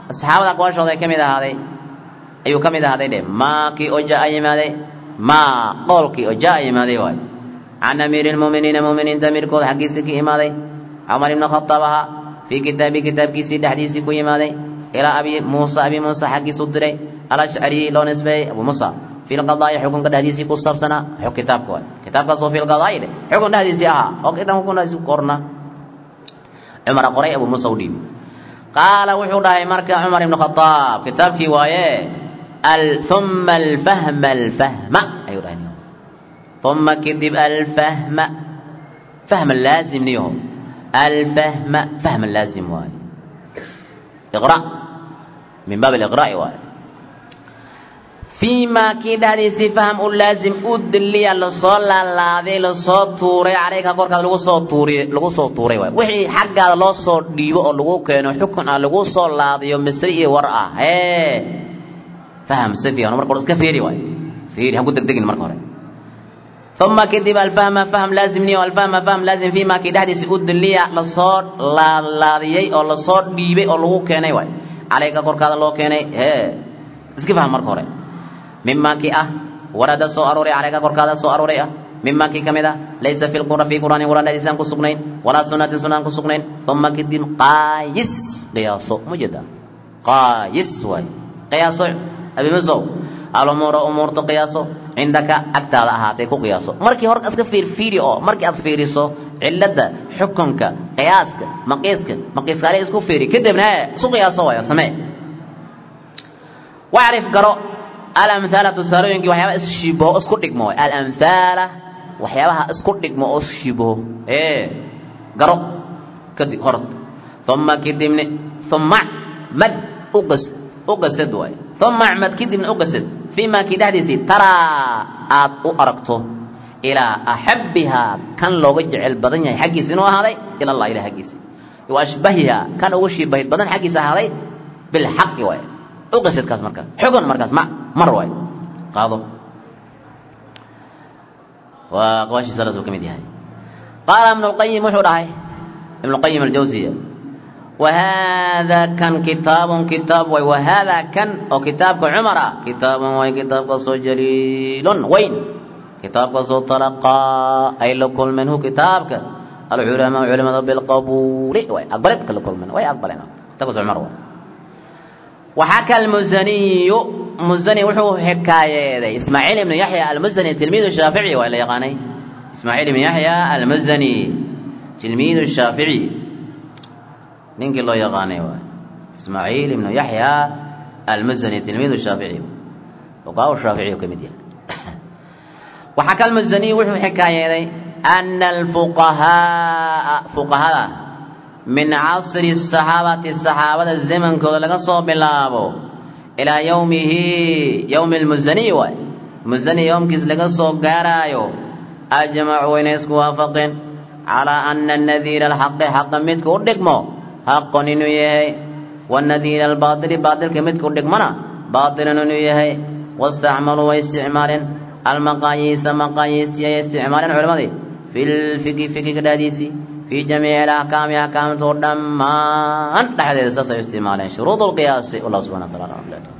asxaabada aqwaashooda ay ka mid ahaaday ayuu ka mid ahaaday dheh maa kii oo jaa yimaaday maa qowlkii oo jaa yimaaday waay can amiiri lmu'miniina mu'miniinta amiirkooda xaggiisii ka imaaday cumar ibnu khataab ahaa fii kitaabi kitaabkiisii dhexdiisii ku yimaaday ilaa abi muusa abi muusa xaggiisu diray alashcari loo nisbeeyey abu muusa fi lqadaa'i xukunka dhexdiisii ku saabsanaa xug kitaabka waay kitaabkaasoo fi lqadaa'i dheh xukun dhexdiisii ahaa oo kitaabka xukun dhexdiisii ku qorna cumara qoray abu muusa u dhiibi qaala wuxuu dhahay marka cumar ibnu khataab kitaabkii waaye uma alfahma alfahma ayuu dhahay uma kadib alfahma fahma laazim niyaho alfahma fahma laazim waaye iqra min baab aliqra'i waaye fii maa kii dhexdiisii fahm u laazim u diliya lasoo laalaaday lasoo tuuray calayka korkaada lagu soo tuuriy lagu soo tuuray waay wixii xaggaada loo soo dhiibo oo lagu keeno xukun ah lagu soo laadiyo misri iyo war ah hee faham si fiican marka hore iska fiiri waay fiiri ha ku degdegin marka hore uma kadib alfahma fahm laazimniyo alfahma fahm laazim fii maa kii dhexdiisii u diliya lasoo laalaadiyey oo lasoo dhiibay oo lagu keenay waay calayka korkaada loo keenay hee iska faham marka hore mimaa kii ah warada soo arooray calayka korkaada soo arooray ah mimaa kii ka mid ah laysa fi lqura fi qur'aani qur'aan dhexdiisaan ku sugnayn walaa sunnatin sunnaan ku sugnayn uma kadib qaayis qiyaaso mujeda qaayis waay qiyaaso abimasow alumuura umuurtu qiyaaso cindaka agtaada ahaatay ku qiyaaso markii hore iska fiirfiiri oo markii aad fiiriso cilada xukunka qiyaaska maqiiska maqiiskaale isku fiiri kadibna isku qiyaaso waaya samee wacrif garo alamhaala tusaalooyinkii waxyaabaha isshibaho isku dhigmo waay alamhaala waxyaabaha isku dhigmo oo isshibaho ee garo kadib hor uma kadibni uma mad uqas uqasad waay uma acmad kadibna uqasad fii maa kii dhexdiisii taraa aad u aragto ilaa axabbihaa kan looga jecel badan yahay xaggiisa inuu ahaaday ila allah ilah xaggiisa wa ashbahihaa kan ugu shiibahid badan xaggiisa ahaaday bilxaqi waay uqasadkaas marka xugun markaas ma mar waay qaado waa qawaashiisa lasuu ka mid yahay qaala ibnu lqayim wuxuu dhahay ibnu lqayim aljawsiya وهذا كان كتاب كتاب وي وهذا كان او كتاب عمر كتاب وي كتاب قصو جليل وين كتاب قصو تلقى اي لكل منه كتابك العلماء علماء بالقبول وي اقبلت كل منه وي اقبلنا تقص عمر وي وحكى المزني مزني وحو حكاية إسماعيل بن يحيى المزني تلميذ الشافعي وإلا يقاني إسماعيل بن يحيى المزني تلميذ الشافعي ninkii loo yaqaanay waay ismaaciil ibnu yaxya almazani tilmiid shaafici fuqahaa shaaficiy ka mid yahay waxaa ka almazani wuxuu xikaayeeday ana alfuqahaa fuqahada min casri saxaabati saxaabada zamankooda laga soo bilaabo ilaa yowmihi yowmi almuzani waay muzani yowmkiis laga soo gaaraayo ajmacuu inay isku waafaqeen calaa ana nadiira alxaqi xaqa midka u dhigmo xaqon inuu yahay wanadiira albaaili baailka midka u dhigmana baailan inuu yahay wastacmaluu way isticmaaleen almaqaayiisa maqaayiistii ay isticmaaleen culimmadii fi lfiki fikiga dhexdiisii fii jamiici alaxkaami axkaamtoo dhammaan dhexdeeda saas ay isticmaaleen shuruud lqiyaasi wallah subxana wa taala